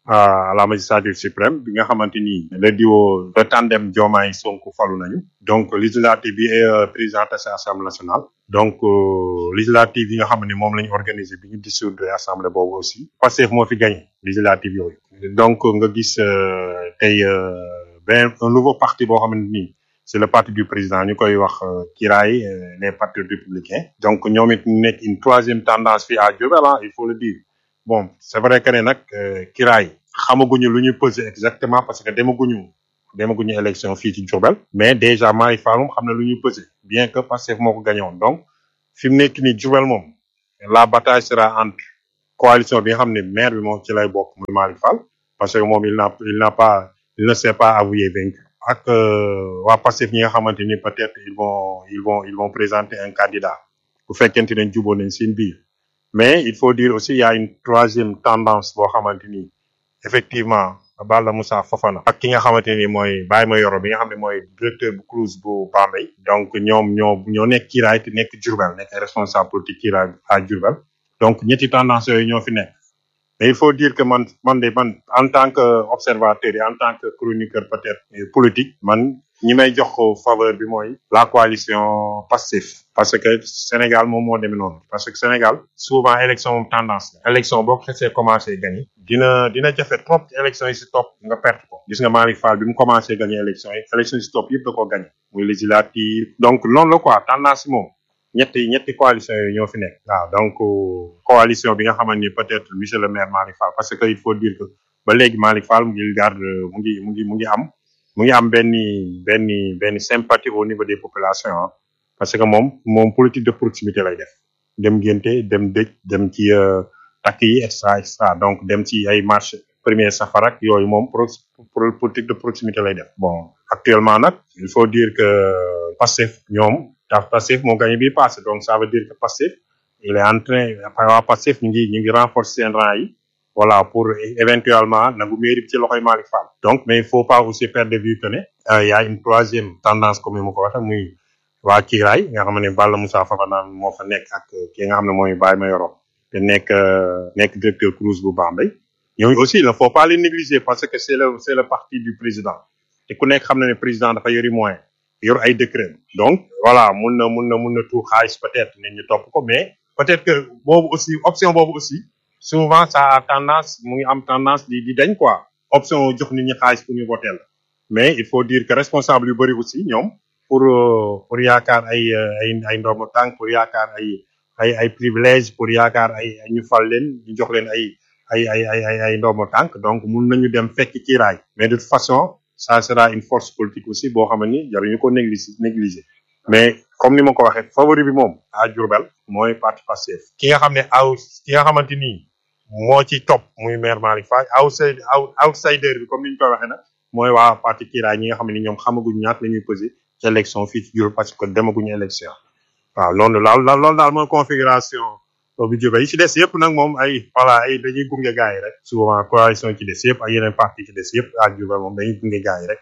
à la magistrature suprême bi nga xamante ni le duo le tandem Diomaye Sonko falu nañu donc législative bi et euh, présidente de assemblée nationale donc euh, législative yi nga xam ne moom la ñu organisé bi ñu dissoudre assemblée boobu aussi Pastef moo fi gagné législative yooyu donc nga gis euh, tey euh, benn un nouveau parti boo xamante ni c'est le parti du président ñu koy wax euh, Kiraay euh, les partis républicains donc ñoom it ñu nekk une troisième tendance fii à Diourbel ah il faut le dire bon c'est vrai que ne nag euh, Kiraay xamaguñu lu ñu peser exactement parce que demaguñu demaguñu élection fii ci Diourbel mais déjà Malick Fall moom xam na lu ñu peser bien que Pastef moo ko gagné woon donc fi mu nekk nii Diourbel moom la bataille sera entre coalition bi nga xam ne maire bi moom ci lay bokk muy Malick Fall parce que moom il n'a il n'a pas il ne s'est pas avoué vaincu ak euh, waa Pastef ñi nga xamante ni peut-être ils vont ils vont ils vont présenter un candidat bu fekkente ne jubóo nañ seen biir mais il faut dire aussi il y a une troisième tendance boo xamante ni effectivement Balla Moussa Fofana ak ki nga xamante ni mooy Baye Mayoro bi nga xam ne mooy directeur bu CROUS bu Bambey donc ñoom ñoo ñoo nekk kiiraay te nekk Diourbel nekk ay responsable politique kiiraay à Diourbel donc ñetti tendance yooyu ñoo fi nekk mais il faut dire que man man de man en tant que observateur et en tant que chroniqueur peut-être euh, politique man ñi may jox ko faveur bi mooy la coalition Pastef parce que Sénégal moom moo demee noonu parce que Sénégal souvent élection moom tendance la élection boo ko xesee commencé gagné dina dina jafe trop ci élection yi si topp nga perte ko gis nga Malick Fall bi mu commencé gagné élection yi élection yi si topp yëpp da koo gagné muy législative donc noonu la quoi tendance yi moom ñetti ñetti coalition yooyu ñoo fi nekk waaw donc euh, coalition bi nga xamante ni peut-être monsieur le maire Malick Fall parce que il faut dire que ba léegi Malick Fall mu ngi garde mu ngi mu ngi mu ngi am mu ngi am benn benn benn sympathie au niveau des populations ah parce que moom moom politique de proximité lay def dem ngénte dem dëj dem ci euh, takk yi et cetera et cetera donc dem ci ay marché premier safar ak yooyu moom pro pro- politique de proximité lay def bon actuellement nag il faut dire que Pastef ñoom daf Pastef moo gagné bi passé donc ça veut dire que Pastef il est en train waa Pastef ñu ngi ñu ngi renforcer seen rang yi voilà pour éventuellement nangu mairie bi ci loxoy Malick Fall donc mais il faut pas aussi perdre de vue que ne euh, il y a une troisième tendance comme ni ma ko waxee muy waa Kiiraay nga xam ne Balla Moussa Fafana moo fa nekk ak ki nga xam ne mooy Baye Mayoro te nekk euh, nekk directeur CROUS bu Bambey ñooñu aussi il ne faut pas les négliger parce que c'est le c'est le parti du président te ku nekk xam na ne président dafa yori moyen yor ay décret donc voilà mun na mun na mun na tuur xaalis peut-être ne ñu topp ko mais peut-être que boobu aussi option boobu aussi souvent ça a tendance mu ngi am tendance di di dañ quoi option jox nit ñi xaalis pour ñu voter la mais il faut dire que responsable yu bëri aussi ñoom pour euh, pour yaakaar ay euh, ay ay ndombo tànk pour yaakaar ay ay ay privilège pour yaakaar ay ay ñu fal leen ñu jox leen ay ay ay ay ay ay ndombo tànk donc mun nañu dem fekk kiiraay mais de toute façon ça sera une force politique aussi boo xam ni jaruñu ko négliger négliger mais comme ni ma ko waxee favori bi moom à Diourbel mooy parti Pastef ki nga xam ne aw ki nga xamante ni moo ci topp muy maire Malick Fall outside out outsider bi comme ni ñu koy waxee nag mooy waa parti Kiraay ñi nga xam ne ñoom xamaguñ ñaata la ñuy peser ci élection fii ci Diourbel parce que demaguñu élection waaw loolu daal loolu daal mooy configuration bi Diourbel yi ci des yëpp nag moom ay voilà ay dañuy gunge gars yi rek souvent coalition ci des yëpp ak yeneen parti ci des yëpp à Diourbel moom dañuy gunge gars yi rek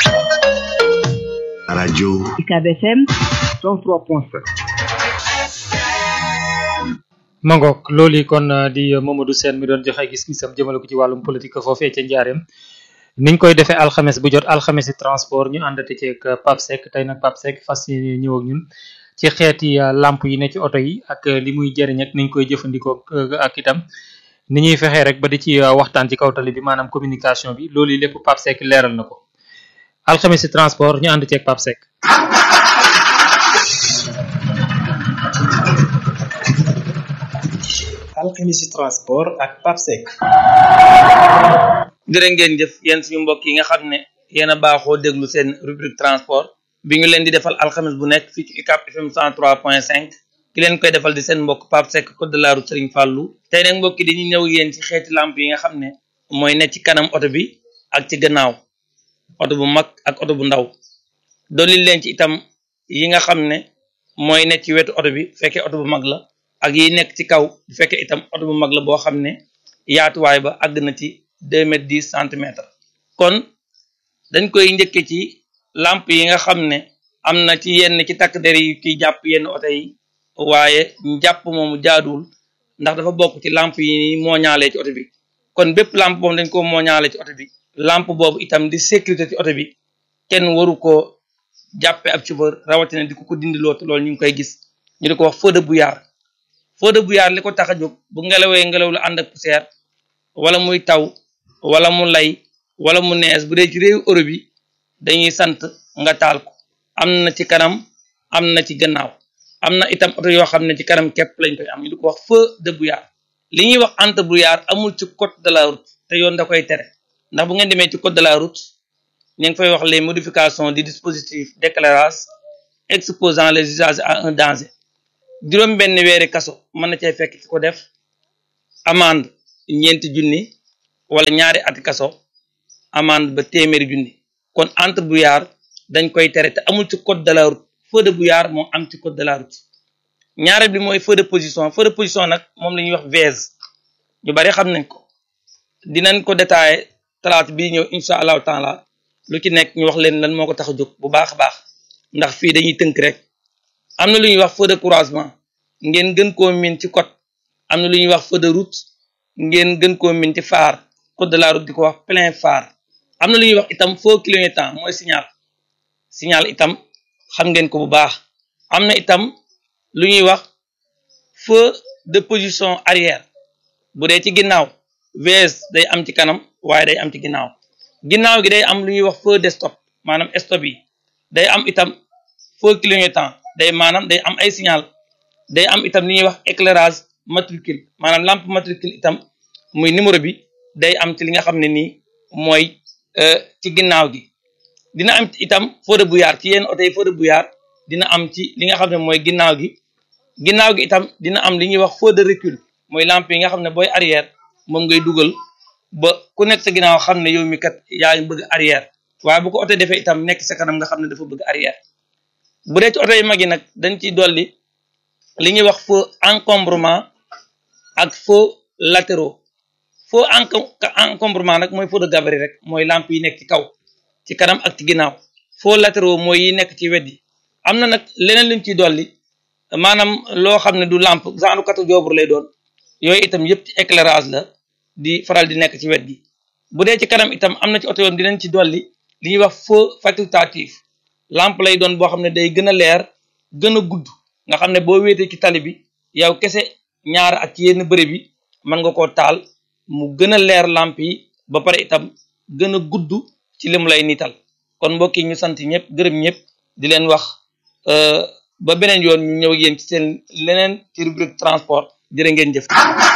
radio UCAB FM 103.7 mangook loolu yi kon uh, di uh, Mamadou Sène mi doon joxe gis-gisam jëmale ko ci wàllum politique foofee ca njaareem niñ koy defee alxames bu jot alxames yi transport ñu àndate ceeg Pape Seck tey nag Pape Seck fas yéene ñëw ak ñun ci xeeti uh, lamp yi ne ci oto yi ak li muy jëriñ ak niñ koy jëfandikoo ak itam ni ñuy fexee rek ba di ci waxtaan ci kaw tali bi maanaam communication bi loolu yi lépp Pape Seck leeral na ko alxames yi transport ñu ànd ceeg Pape Seck alxemisi transport ak papsec jërë ngeen jëf yéen suñu mbokk yi nga xam ne yéen a baaxoo déglu seen rubrique transport bi ñu leen di defal alxames bu nekk fii ci UCAB FM 103.5 ki leen koy defal di seen mbokk Pape Seck code de la route Serigne Fallou tey nag mbokk yi dañuy ñëw yéen ci xeeti lamp yi nga xam ne mooy ne ci kanam oto bi ak ci gannaaw oto bu mag ak oto bu ndaw dolli leen ci itam yi nga xam ne mooy ne ci wetu oto bi fekkee oto bu mag la ak yi nekk ci kaw bu fekkee itam oto bu mag la boo xam ne yaatuwaay ba àgg na ci deux mètres dix centimètres kon dañ koy njëkke ci lampe yi nga xam ne am na ci yenn ci takk der yi ci jàpp yenn oto yi waaye jàpp moomu jaaduwul ndax dafa bokk ci lampe yi moo ñaalee ci oto bi kon bépp lampe boobu dañ ko mooñaale ci oto bi lampe boobu itam di sécurité ci oto bi kenn waru koo jàppe ab chauffeur rawatina di ko ko dindiloo te loolu ñu ngi koy gis ñu di ko wax feu de brouillard feu de brouillard li ko tax a jóg bu ngelawee ngelaw lu ànd ak poussière wala muy taw wala mu lay wala mu nees bu dee ci réewu Europe bi dañuy sant nga taal ko am na ci kanam am na ci gannaaw am na itam oto yoo xam ne ci kanam képp lañ koy am ñu di ko wax feu de brouillard li ñuy wax entre brouillard amul ci code de la route te yoon da koy tere ndax bu ngeen demee ci code de la route ñu ngi fay wax les modifications du dispositif d'éclairage exposant les usagers à un danger juróom benn weeri kaso mën na cay fekk ki ko def amende ñeenti junni wala ñaari ati kaso amende ba téeméeri junni kon entre brouillard dañ koy tere te amul ci code de la route feu de brouillard moo am ci code de la route ñaareel bi mooy feu de position feu de position nag moom la ñuy wax vise ñu bari xam nañ ko dinañ ko détaillé talaata bii ñëw incha allahu taala lu ci nekk ñu wax leen lan moo ko tax a jóg bu baax a baax ndax fii dañuy tënk rek am na lu ñuy wax feu de croisement ngeen gën koo min ci code am na lu ñuy wax feu de route ngeen gën koo min ci phare code de la route di ko wax plein phare am na lu ñuy wax itam feu clignotant mooy signal signal itam xam ngeen ko bu baax am na itam lu ñuy wax feu de position arrière bu dee ci ginnaaw VS day am ci kanam waaye day am ci ginnaaw ginnaaw gi day am lu ñuy wax feu de stop maanaam stop yi day am itam feu clignotant day maanaam day am ay signal day am itam li ñuy wax éclairage matricule maanaam lampe matricule itam muy numéro bi day am ci li nga xam ne nii mooy ci ginnaaw gi dina am itam feu de brouillard ci yenn oto yi feu de brouillard dina am ci li nga xam ne mooy ginnaaw gi ginnaaw gi itam dina am li ñuy wax feu de recul mooy lampe yi nga xam ne booy arrière moom ngay dugal ba ku nekk sa ginnaaw xam ne yow mi kat yaa ngi bëgg arrière waaye bu ko oto defee itam nekk sa kanam nga xam ne dafa bëgg arrière bu dee ci oto yu mag yi nag dañ ciy dolli li ñuy wax feu encombrement ak feu latéraux feu encombrement nag mooy feu de gabarit rek mooy lampe yi nekk ci kaw ci kanam ak ci ginnaaw feu latéraux mooy yi nekk ci wet yi am na nag leneen luñ ciy dolli maanaam loo xam ne du lampe genre katu joobur lay doon yooyu itam yëpp ci éclairage la di faral di nekk ci wet gi bu dee ci kanam itam am na ci oto yoon dinañ ci dolli li ñuy wax feu facultatif lampe lay doon boo xam ne day gën a leer gën a gudd nga xam ne boo wéetee ci tali bi yow kese ñaar ak ci yenn bërëb bi mën nga koo taal mu gën a leer lampe yi ba pare itam gën a gudd ci li mu lay niital kon mbokk yi ñu sant ñëpp gërëm ñëpp di leen wax ba beneen yoon ñu ñëw ak yéen ci seen leneen ci rubrique transport jërë ngeen jëf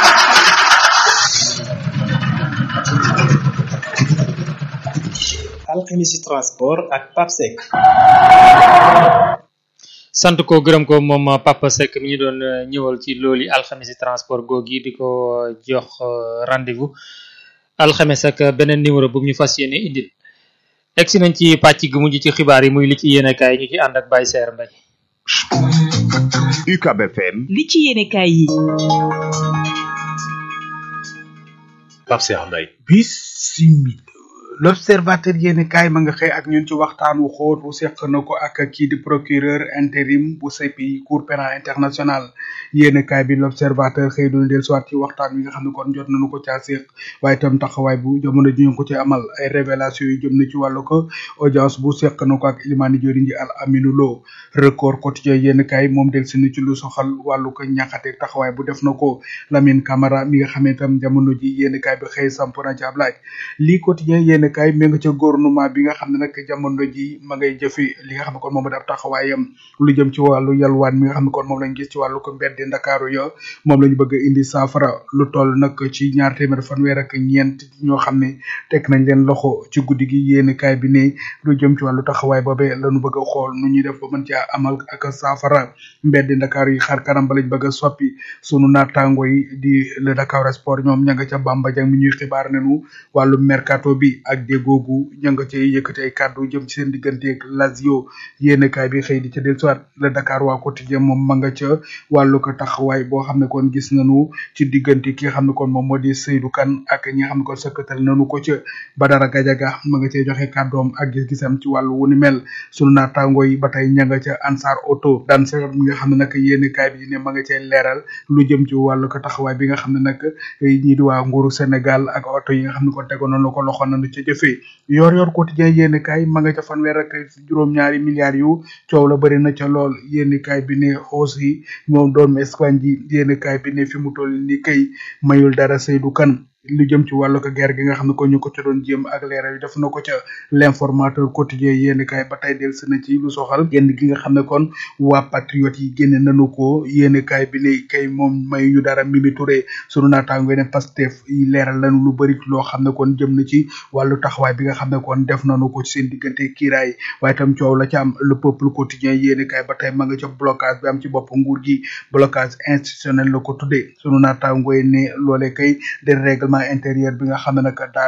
alxemisi transport ak Pape Seck sant ko gërëm ko moom Papa Seck mi ñu doon ñëwal ci loolu alxamisi transport googi di ko jox rendez-vous alxames ak beneen numéro bu ñu fas yéene indil egsi nañ ci pàcc gu mujj ci xibaar yi muy li ci yéene kaay ñu ci ànd ak Baye Seer Mbay UCAB FM li ci yéene kaay yi Pape Seck Mbay bisimila l'observateur yéeni kaay ma nga xëy ak ñun ci waxtaan wu xóot wu seq na ko ak kii di procureur intérim bu CPI cour pénal international yéeni kaay bi l'observateur xëy doon del soit ci waxtaan wi nga xam ne kon jot nañu ko caa seq waaye itam taxawaay bu jamono ji ñu ko ci amal ay révélation yu jëm na ci wàllu ko audience bu seq na ko ak Ilimani Joriñ ji al Aminu Lo record quotidien yéeni kaay moom del sinu ci lu soxal wàllu ko ñaxate taxawaay bu def na ko Lamine Camara mi nga xam ne itam jamono ji yéeni kaay bi xëy samp na ci ab laaj lii quotidien yéeni kaay mi nga ca gouvernement bi nga xam ne nag jamono ji ma ngay jëfi li nga xam ne kon moom ab taxawaayam lu jëm ci wàllu yalwaan mi nga xam ne kon moom lañ gis ci wàllu ko mbeddi ndakaaru ya moom lañu bëgg a indi saafara lu toll nag ci ñaar téeméer fanweer ak ñeent ñoo xam ne teg nañ leen loxo ci guddi gi yéeni kaay bi ne lu jëm ci wàllu taxawaay boobee lañu bëgg a xool nu ñuy def ba mën caa amal ak saafara mbeddi ndakaaru yi xar kanam ba lañ bëgg a soppi sunu naataango yi di le Dakar Sport ñoom ña nga ca Bamba Jang mi ñuy xibaar nenu wàllu mercato bi ak déggoogu ña nga cay yëkkati ay kàddu jëm ci seen digganteeg Lazio yéenekaay bi xëy di ca dellusiwaat le Dakar waa quotidien moom ma nga ca wàllu ko taxawaay boo xam ne kon gis nañu ci diggante ki nga xam ne kon moom moo di Seydou Kane ak ñi nga xam ne kon sëkkatal nañu ko ca Badara Gajaga ma nga cay joxe kàddoom ak gis-gisam ci wàllu wu ni mel sunu naataango yi ba tey ña nga ca Ansar Auto daan sa mi nga xam ne nag yéenekaay bi ne ma nga cay leeral lu jëm ci wàllu ko taxawaay bi nga xam ne nag ñii di waa nguuru Sénégal ak oto yi nga xam ne kon tegoon nañu ko loxo nañu ca jëfee yor yor quotidien yéenekaay ma nga ca fanweer ak juróom-ñaari milliards yu coow la bëri na ca lool yéenekaay bi ne xoos yi moom doomu Espagne ji yéenekaay bi ne fi mu toll ni kay mayul dara Seydou Kane lu jëm ci wàllu ko guerre gi nga xam ne ko ñu ko ca doon jéem ak leeral yi def na ko ca l'informateur quotidien yéen kay ba tey del na ci lu soxal génn gi nga xam ne kon waa patriote yi génne nanu ko yéen kay bi ne kay moom may ñu dara Mimi Touré sunu naataango ne Pastef yi leeral lanu lu bëri loo xam ne kon jëm na ci wàllu taxawaay bi nga xam ne kon def nanu ko ci seen diggante kiiraay waaye tam coow la ci am le peuple quotidien yéen kay ba tey ma nga ca blocage bi am ci bopp nguur gi blocage institutionnel la ko tuddee sunu naataango ne loolee kay de règlement intérieur bi nga xam ne nag daa